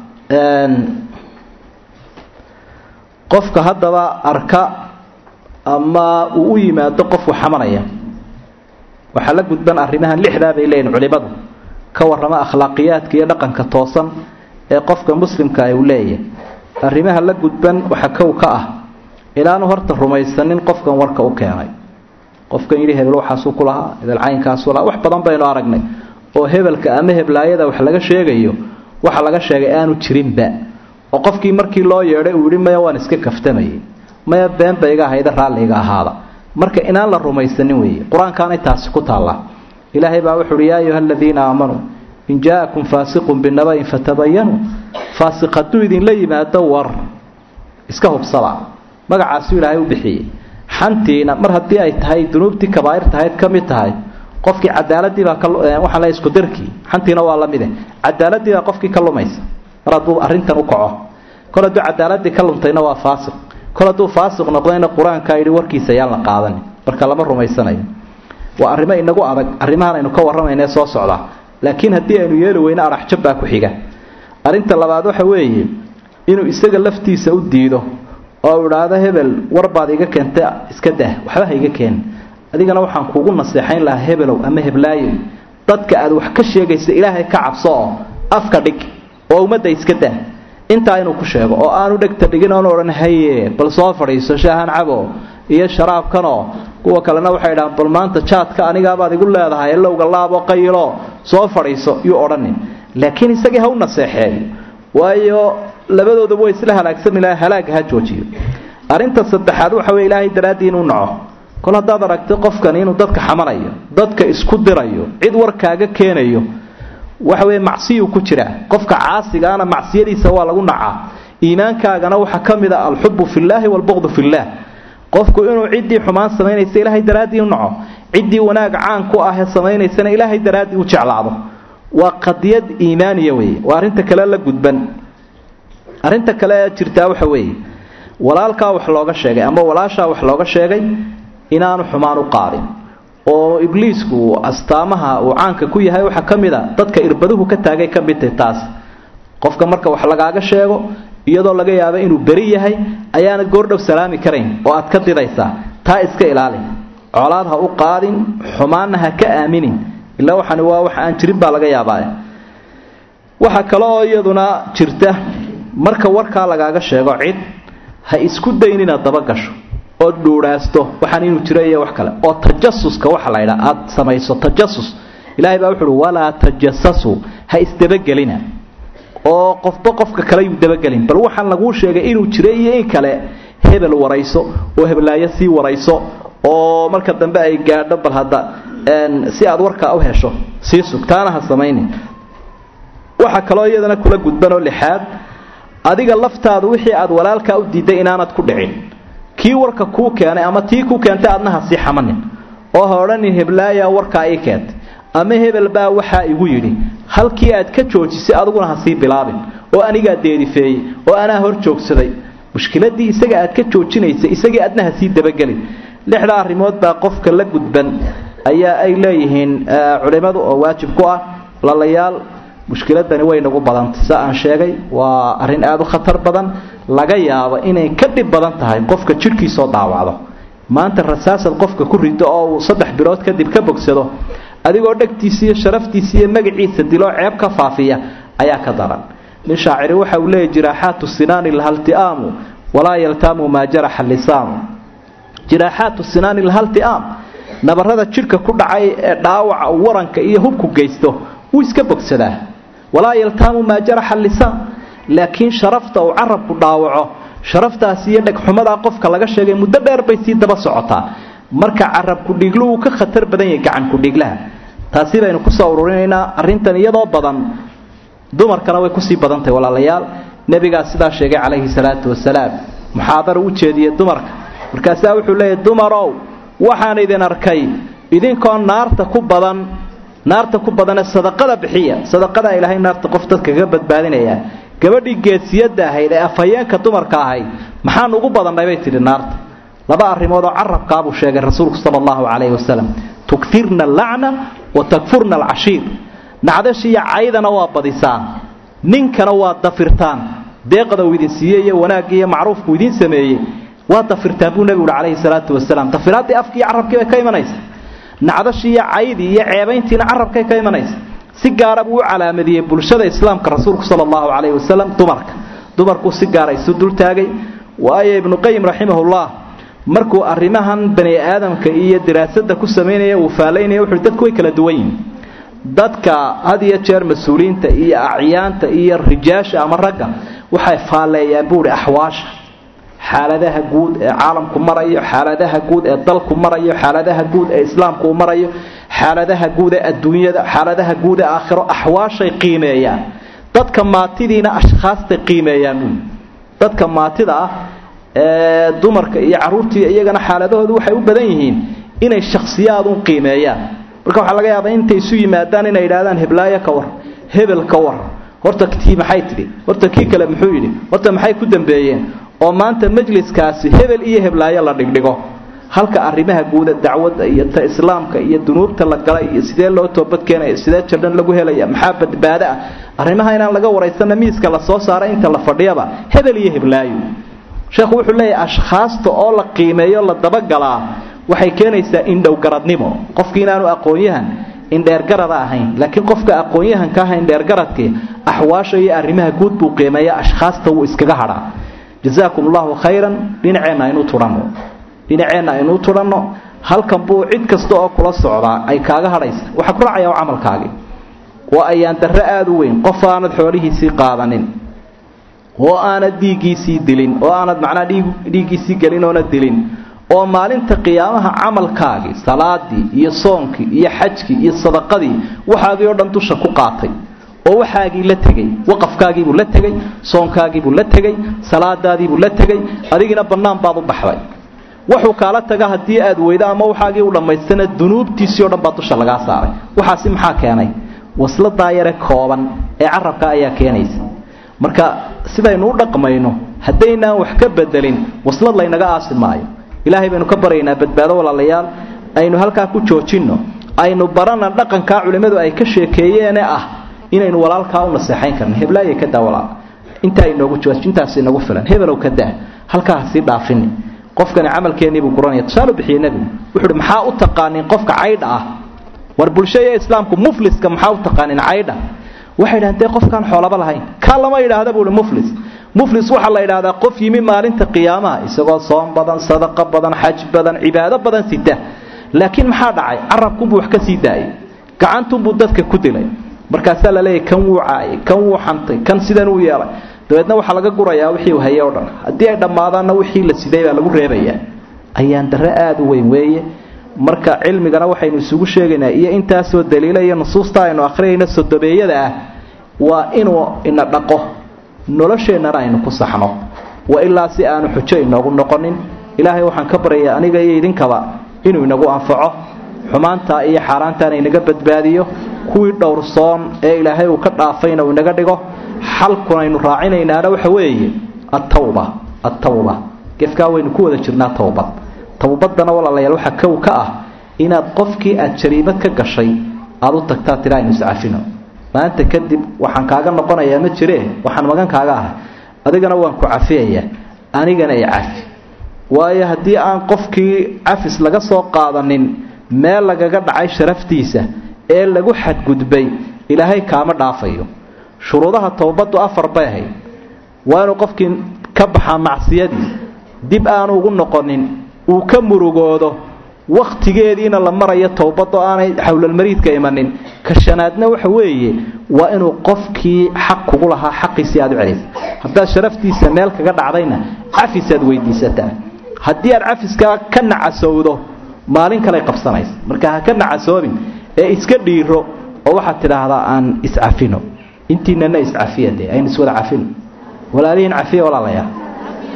qofka haddaba arka ama uu u yimaado qofku xamanaya waxaa la gudban arrimahan lixdaa bay leeyihin culimadu ka warrama akhlaaqiyaadka iyo dhaqanka toosan ee qofka muslimka ah uu leeyahay arrimaha la gudban waxa kow ka ah inaanu horta rumaysanin qofkan warka u keenay qofkan yidhi hebel waxaasuu ku lahaa hebel caynkaasuu lahaa wax badan baynu aragnay oo hebelka ama heblaayada wax laga sheegayo waxa laga sheegay aanu jirinba oo qofkii markii loo yeedhay uu yidhi maya waan iska kaftamayay maya beenba iga ahayda raalliiga ahaada marka inaan la rumaysanin weeye qur-aankaanay taasi ku taallaa ilaahay baa wuxu uhi yaa ayuha aladiina aamanuu in jaa-akum faasiqun binaba-in fatabayanuu faasiq hadduu idinla yimaado war iska hubsada magacaasuu ilaahay u bixiyey xantiina mar haddii ay tahay dunuubtii kabaa'ir tahayd ka mid tahay qofkii cadaaladii baa waxaa la isku dirkii xantiina waa la mide cadaaladii baa qofkii ka lumaysa mar hadduu arrintan u kaco kol hadduu cadaaladii ka luntayna waa faasiq kol hadduu faasiq noqdayna qur-aankaa yidhi warkiisa ayaan la qaadanin marka lama rumaysanayo waa arrimo inagu adag arrimahan aynu ka warramaynae soo socdaa laakiin haddii aynu yeeli weyno araxjab baa ku xiga arrinta labaad waxa weeye inuu isaga laftiisa u diido oo u idhaahdo hebel warbaad iga keentay iska dah waxba ha iga keenin adigana waxaan kuugu naseexayn lahaa hebelow ama heblaayo dadka aad wax ka sheegaysa ilaahay ka cabso oo afka dhig oo ummadda iska dah intaa inuu ku sheego oo aanu dhegta dhigin oonu odhan haye bal soo fadhiiso shaahan cabo iyo sharaabkanoo kuwa kalena waxay dhahaan bal maanta jaadka anigaabaad igu leedahay elowga laabo qayilo soo fadhiiso yuu odhanin laakiin isagii ha u naseexeeyo waayo labadooda way isla halaagsan ilaha halaaga ha joojiyo arrinta saddexaad waxa weye ilaahay daraaddii inuu naco kol haddaad aragtay qofkani inuu dadka xamanayo dadka isku dirayo cid warkaaga keenayo waxa weye macsiyuu ku jiraa qofka caasigaana macsiyadiisa waa lagu nacaa iimaankaagana waxaa ka mid a alxubu fillaahi waalbuqdu fillaah qofku inuu ciddii xumaan samaynaysa ilaahay daraaddii u naco ciddii wanaag caan ku ahee samaynaysana ilaahay daraaddii u jeclaado waa qadiyad iimaaniya weeye waa arrinta kale la gudban arrinta kale ee jirtaa waxa weeye walaalkaa wax looga sheegay ama walaashaa wax looga sheegay inaanu xumaan u qaadin oo ibliisku astaamaha uu caanka ku yahay waxaa ka mid a dadka irbaduhu ka taagay ka mid tahay taas qofka marka wax lagaaga sheego iyadoo laga yaabo inuu beri yahay ayaanad goordhow salaami karayn oo aad ka didaysaa taa iska ilaali colaad ha u qaadin xumaanna ha ka aaminin ilaa waxani waa wax aan jirin baa laga yaabaa waxa kale oo iyaduna jirta marka warkaa lagaaga sheego cid ha isku dayn inaad dabagasho oo dhuudhaasto waxaan inuu jiro iyo wax kale oo tajasuska waxa la ydhaa aad samayso tajasus ilaahay baa wuxu uhi walaa tajasasuu ha isdabagelina oo qofba qofka kale yuu dabagelin bal waxaan laguu sheegay inuu jiro iyo in kale hebel warayso oo heblaayo sii warayso oo marka dambe ay gaadho bal hadda si aad warkaa u hesho sii sug taana ha samaynin waxaa kaloo iyadana kula gudbanoo lixaad adiga laftaadu wixii aad walaalkaa u diiday inaanad ku dhicin kii warka kuu keenay ama tii ku keentay adna ha sii xamanin oo ha odhanin heblaaya warkaa ii keentay ama hebel baa waxaa igu yidhi halkii aad ka joojisay adiguna ha sii bilaabin oo anigaa deerifeeyey oo anaa hor joogsaday mushkiladii isaga aad ka joojinaysay isagii adna ha sii dabagelin lixda arrimood baa qofka la gudban ayaa ay leeyihiin culimmadu oo waajib ku ah lalayaal mushkiladani way nagu badantay sa aan sheegay waa arrin aada u khatar badan laga yaabo inay ka dhib badan tahay qofka jidhkiisoo dhaawacdo maanta rasaasad qofka ku rido oo uu saddex bilood kadib ka bogsado adigoo dhegtiisa iyo sharaftiisa iyo magaciisa diloo ceeb ka faafiya ayaa ka daran nin shaaciri waxa uu leeyahy jiraaxaatu sinaani lahalti'aamu walaa yaltaamu maa jaraxa lisaamu jiraaxaatu sinaani lahalti'aam nabarada jidhka ku dhacay ee dhaawaca waranka iyo hubku geysto wuu iska bogsadaa walaa yaltaamu maa jaraxa lisaan laakiin sharafta uu carabku dhaawaco sharaftaasi iyo dhegxumadaa qofka laga sheegay muddo dheer bay sii daba socotaa marka carabku dhiiglu uu ka khatar badan yahay gacanku dhiiglaha taasi baynu kusoo ururinaynaa arrintan iyadoo badan dumarkana way kusii badan tahay walaalayaal nebigaa sidaa sheegay calayhi salaatu wasalaam muxaadara u jeediyey dumarka markaasaa wuxuu leeyahy dumarow waxaan idin arkay idinkoo naarta ku badan naarta ku badanee sadaqada bixiya sadaqadaa ilaahay naarta qof dadka kaga badbaadinayaa gabadhii geesiyadda ahayd ee afhayeenka dumarka ahayd maxaan ugu badannay bay tidhi naarta laba arrimood oo carabkaabuu sheegay rasuulku sala allahu calayhi wasalam tukfirna allacna wa takfurna alcashiir nacdashiiyo caydana waa badisaan ninkana waa dafirtaan deeqda uu idin siiyey iyo wanaagii iyo macruufku idiin sameeyey waa dafirtaan buu nebigu uhi calayhi salaatu wasalaam dafiraaddii afkii iyo carabkii bay ka imanaysa nacdashii iyo caydii iyo ceebayntiina carabkay ka imanaysa si gaara buu u calaamadiyey bulshada islaamka rasuulku sala allahu calayhi wasalam dumarka dumarkuu si gaara isu dultaagay waayo ibnu qayim raximahullah markuu arrimahan bani aadamka iyo diraasadda ku samaynaya uu faalaynaya wuxuu dadku way kala duwan yihin dadka had iyo jeer mas-uuliyiinta iyo acyaanta iyo rijaasha ama ragga waxay faalleeyaan buuhi axwaasha xaaladaha guud ee caalamku marayo xaaladaha guud ee dalku marayo xaaladaha guud ee islaamku uu marayo xaaladaha guud ee adduunyada xaaladaha guud ee aakhiro axwaashay qiimeeyaan dadka maatidiina ashkhaastay qiimeeyaan buui dadka maatida ah ee dumarka iyo carruurtii iyagana xaaladahoodu waxay u badan yihiin inay shakhsiyaadun qiimeeyaan marka waxaa laga yaabaa intay isu yimaadaan inay yidhahdaan heblaayo ka war hebel ka war horta tii maxay tidhi horta kii kale muxuu yidhi horta maxay ku dambeeyeen oo maanta majliskaasi hebel iyo heblaayo la dhigdhigo halka arrimaha guuda dacwadda iyo ta islaamka iyo dunuubta la galay iyo sidee loo toobadkeenaya sidee jaldhan lagu helaya maxaa badbaado ah arrimaha inaan laga waraysana miiska la soo saara inta la fadhiyaba hebel iyo heblaayo sheekhu wuxuu leeyahay ashkhaasta oo la qiimeeyo la dabagalaa waxay keenaysaa indhowgaradnimo qofkii inaanu aqoonyahan indheergarada ahayn laakiin qofka aqoonyahanka ah indheergaradkii axwaasha iyo arrimaha guud buu qiimeeya ashkhaasta wuu iskaga hadhaa jazaakum allahu khayran dhinaceenna aynu tudhanno dhinaceenna aynu tudhanno halkan buu cid kasta oo kula socdaa ay kaaga hadhaysa waxaa ku racaya o camalkaagii waa ayaan darre aada u weyn qof aanad xoolihiisii qaadanin oo aanad dhiiggiisii dilin oo aanad macnaa dhiiggiisii gelin oona dilin oo maalinta qiyaamaha camalkaagii salaadii iyo soonkii iyo xajkii iyo sadaqadii waxaagii oo dhan dusha ku qaatay oo waxaagii la tegey waqafkaagiibuu la tegey soonkaagiibuu la tegey salaadaadiibuu la tegey adigina bannaan baad u baxday wuxuu kaala taga haddii aad weydo ama waxaagii u dhammaystana dunuubtiisii o dhan baa dusha lagaa saaray waxaasi maxaa keenay wasladaa yare kooban ee carabka ayaa keenaysa marka sidaynu u dhaqmayno haddaynaan wax ka bedelin waslad laynaga aasi maayo ilaahay baynu ka baryaynaa badbaado walaalayaal aynu halkaa ku joojinno aynu barana dhaqankaa culimmadu ay ka sheekeeyeene ah inaynu walaalkaa u naseexayn karno heblaayay ka daa walaal intaa inoogu intaas inagu filan hebelow ka daa halkaa hasii dhaafini qofkani camalkeenniibuu guranaya tusaale bixiyey nebigu wuxuu uhi maxaa u taqaaniin qofka caydha ah war bulshada islaamku mufliska maxaa u taqaaniin caydha waxay idhahdeen dee qofkaan xoolaba lahayn kaa lama yidhaahda buuhi muflis muflis waxaa la yidhaahdaa qof yimi maalinta qiyaamaha isagoo soom badan sadaqo badan xaj badan cibaado badan sita laakiin maxaa dhacay carabkunbuu wax ka sii daayay gacantunbuu dadka ku dilay markaasaa la leeyahy kan wuu caayay kan wuu xantay kan sidan uu yeelay dabeedna waxaa laga gurayaa wixii uu hayay o dhan haddii ay dhammaadaanna wixii la siday baa lagu reebayaa ayaan darre aada u weyn weeye marka cilmigana waxaynu isugu sheegaynaa iyo intaasoo daliila iyo nusuusta aynu akhriyayno sodobeeyada ah waa inuu ina dhaqo nolosheennana aynu ku saxno wa ilaa si aanu xujo inoogu noqonin ilaahay waxaan ka baryayaa aniga iyo idinkaba inuu inagu anfaco xumaantaa iyo xaaraantaana inaga badbaadiyo kuwii dhowrsoon ee ilaahay uu ka dhaafayna uu inaga dhigo xalkunaynu raacinaynaana waxa weeye attawba attawba gefkaa waynu ku wada jirnaa towbad towbadana walaalayaal waxaa kow ka ah inaad qofkii aad jariimad ka gashay aada u tagtaa tira aynu iscafino maanta kadib waxaan kaaga noqonayaa ma jiree waxaan magan kaaga ahay adigana waan ku cafiyayaa anigana i cafi waayo haddii aan qofkii cafis laga soo qaadanin meel lagaga dhacay sharaftiisa ee lagu xadgudbay ilaahay kaama dhaafayo shuruudaha towbaddu afar bay ahayd waa inuu qofkii ka baxaa macsiyadii dib aanu ugu noqonin uu ka murugoodo wakhtigeediina la marayo towbadoo aanay xowlalmariidka imanin ka shanaadna waxa weeye waa inuu qofkii xaq kugu lahaa xaqiisii aad u celaysa haddaad sharaftiisa meel kaga dhacdayna cafisaad weydiisataa haddii aad cafiskaa ka nacasowdo maalin kaley qabsanaysa marka ha ka nacasoobin ee iska dhiiro oo waxaad tidhaahdaa aan iscafino intiinana iscafiya dee aynu iswada cafino walaalihiin cafiya walaalayaa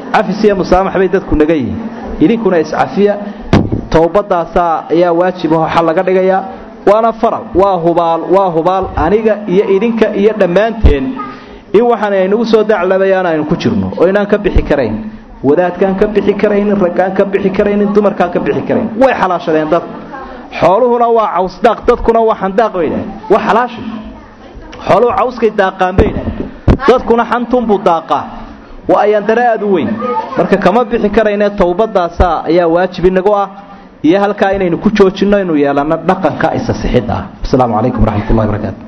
cafis iyo musaamax bay dadku naga yihiin idinkuna iscafiya towbadaasaa ayaa waajib aho xal laga dhigayaa waana faral waa hubaal waa hubaal aniga iyo idinka iyo dhammaanteen in waxaan aynagu soo daclabayaan aynu ku jirno oo inaan ka bixi karayn wadaadkaan ka bixi karaynin raggaan ka bixi karaynin dumarkaan ka bixi karayn way xalaashadeen dad xooluhuna waa cawsdaaq dadkuna waa xandaaq bay idhaaheen waa xalaasha xooluhu cawskay daaqaan bay idhaaheen dadkuna xantunbuu daaqaa waa ayaandare aada u weyn marka kama bixi karayne towbadaasaa ayaa waajib inagu ah iyo halkaa inaynu ku joojinno inuu yeelanno dhaqanka isa sixidda ah asalaamu calaykum waraxmat ullahi barakaatu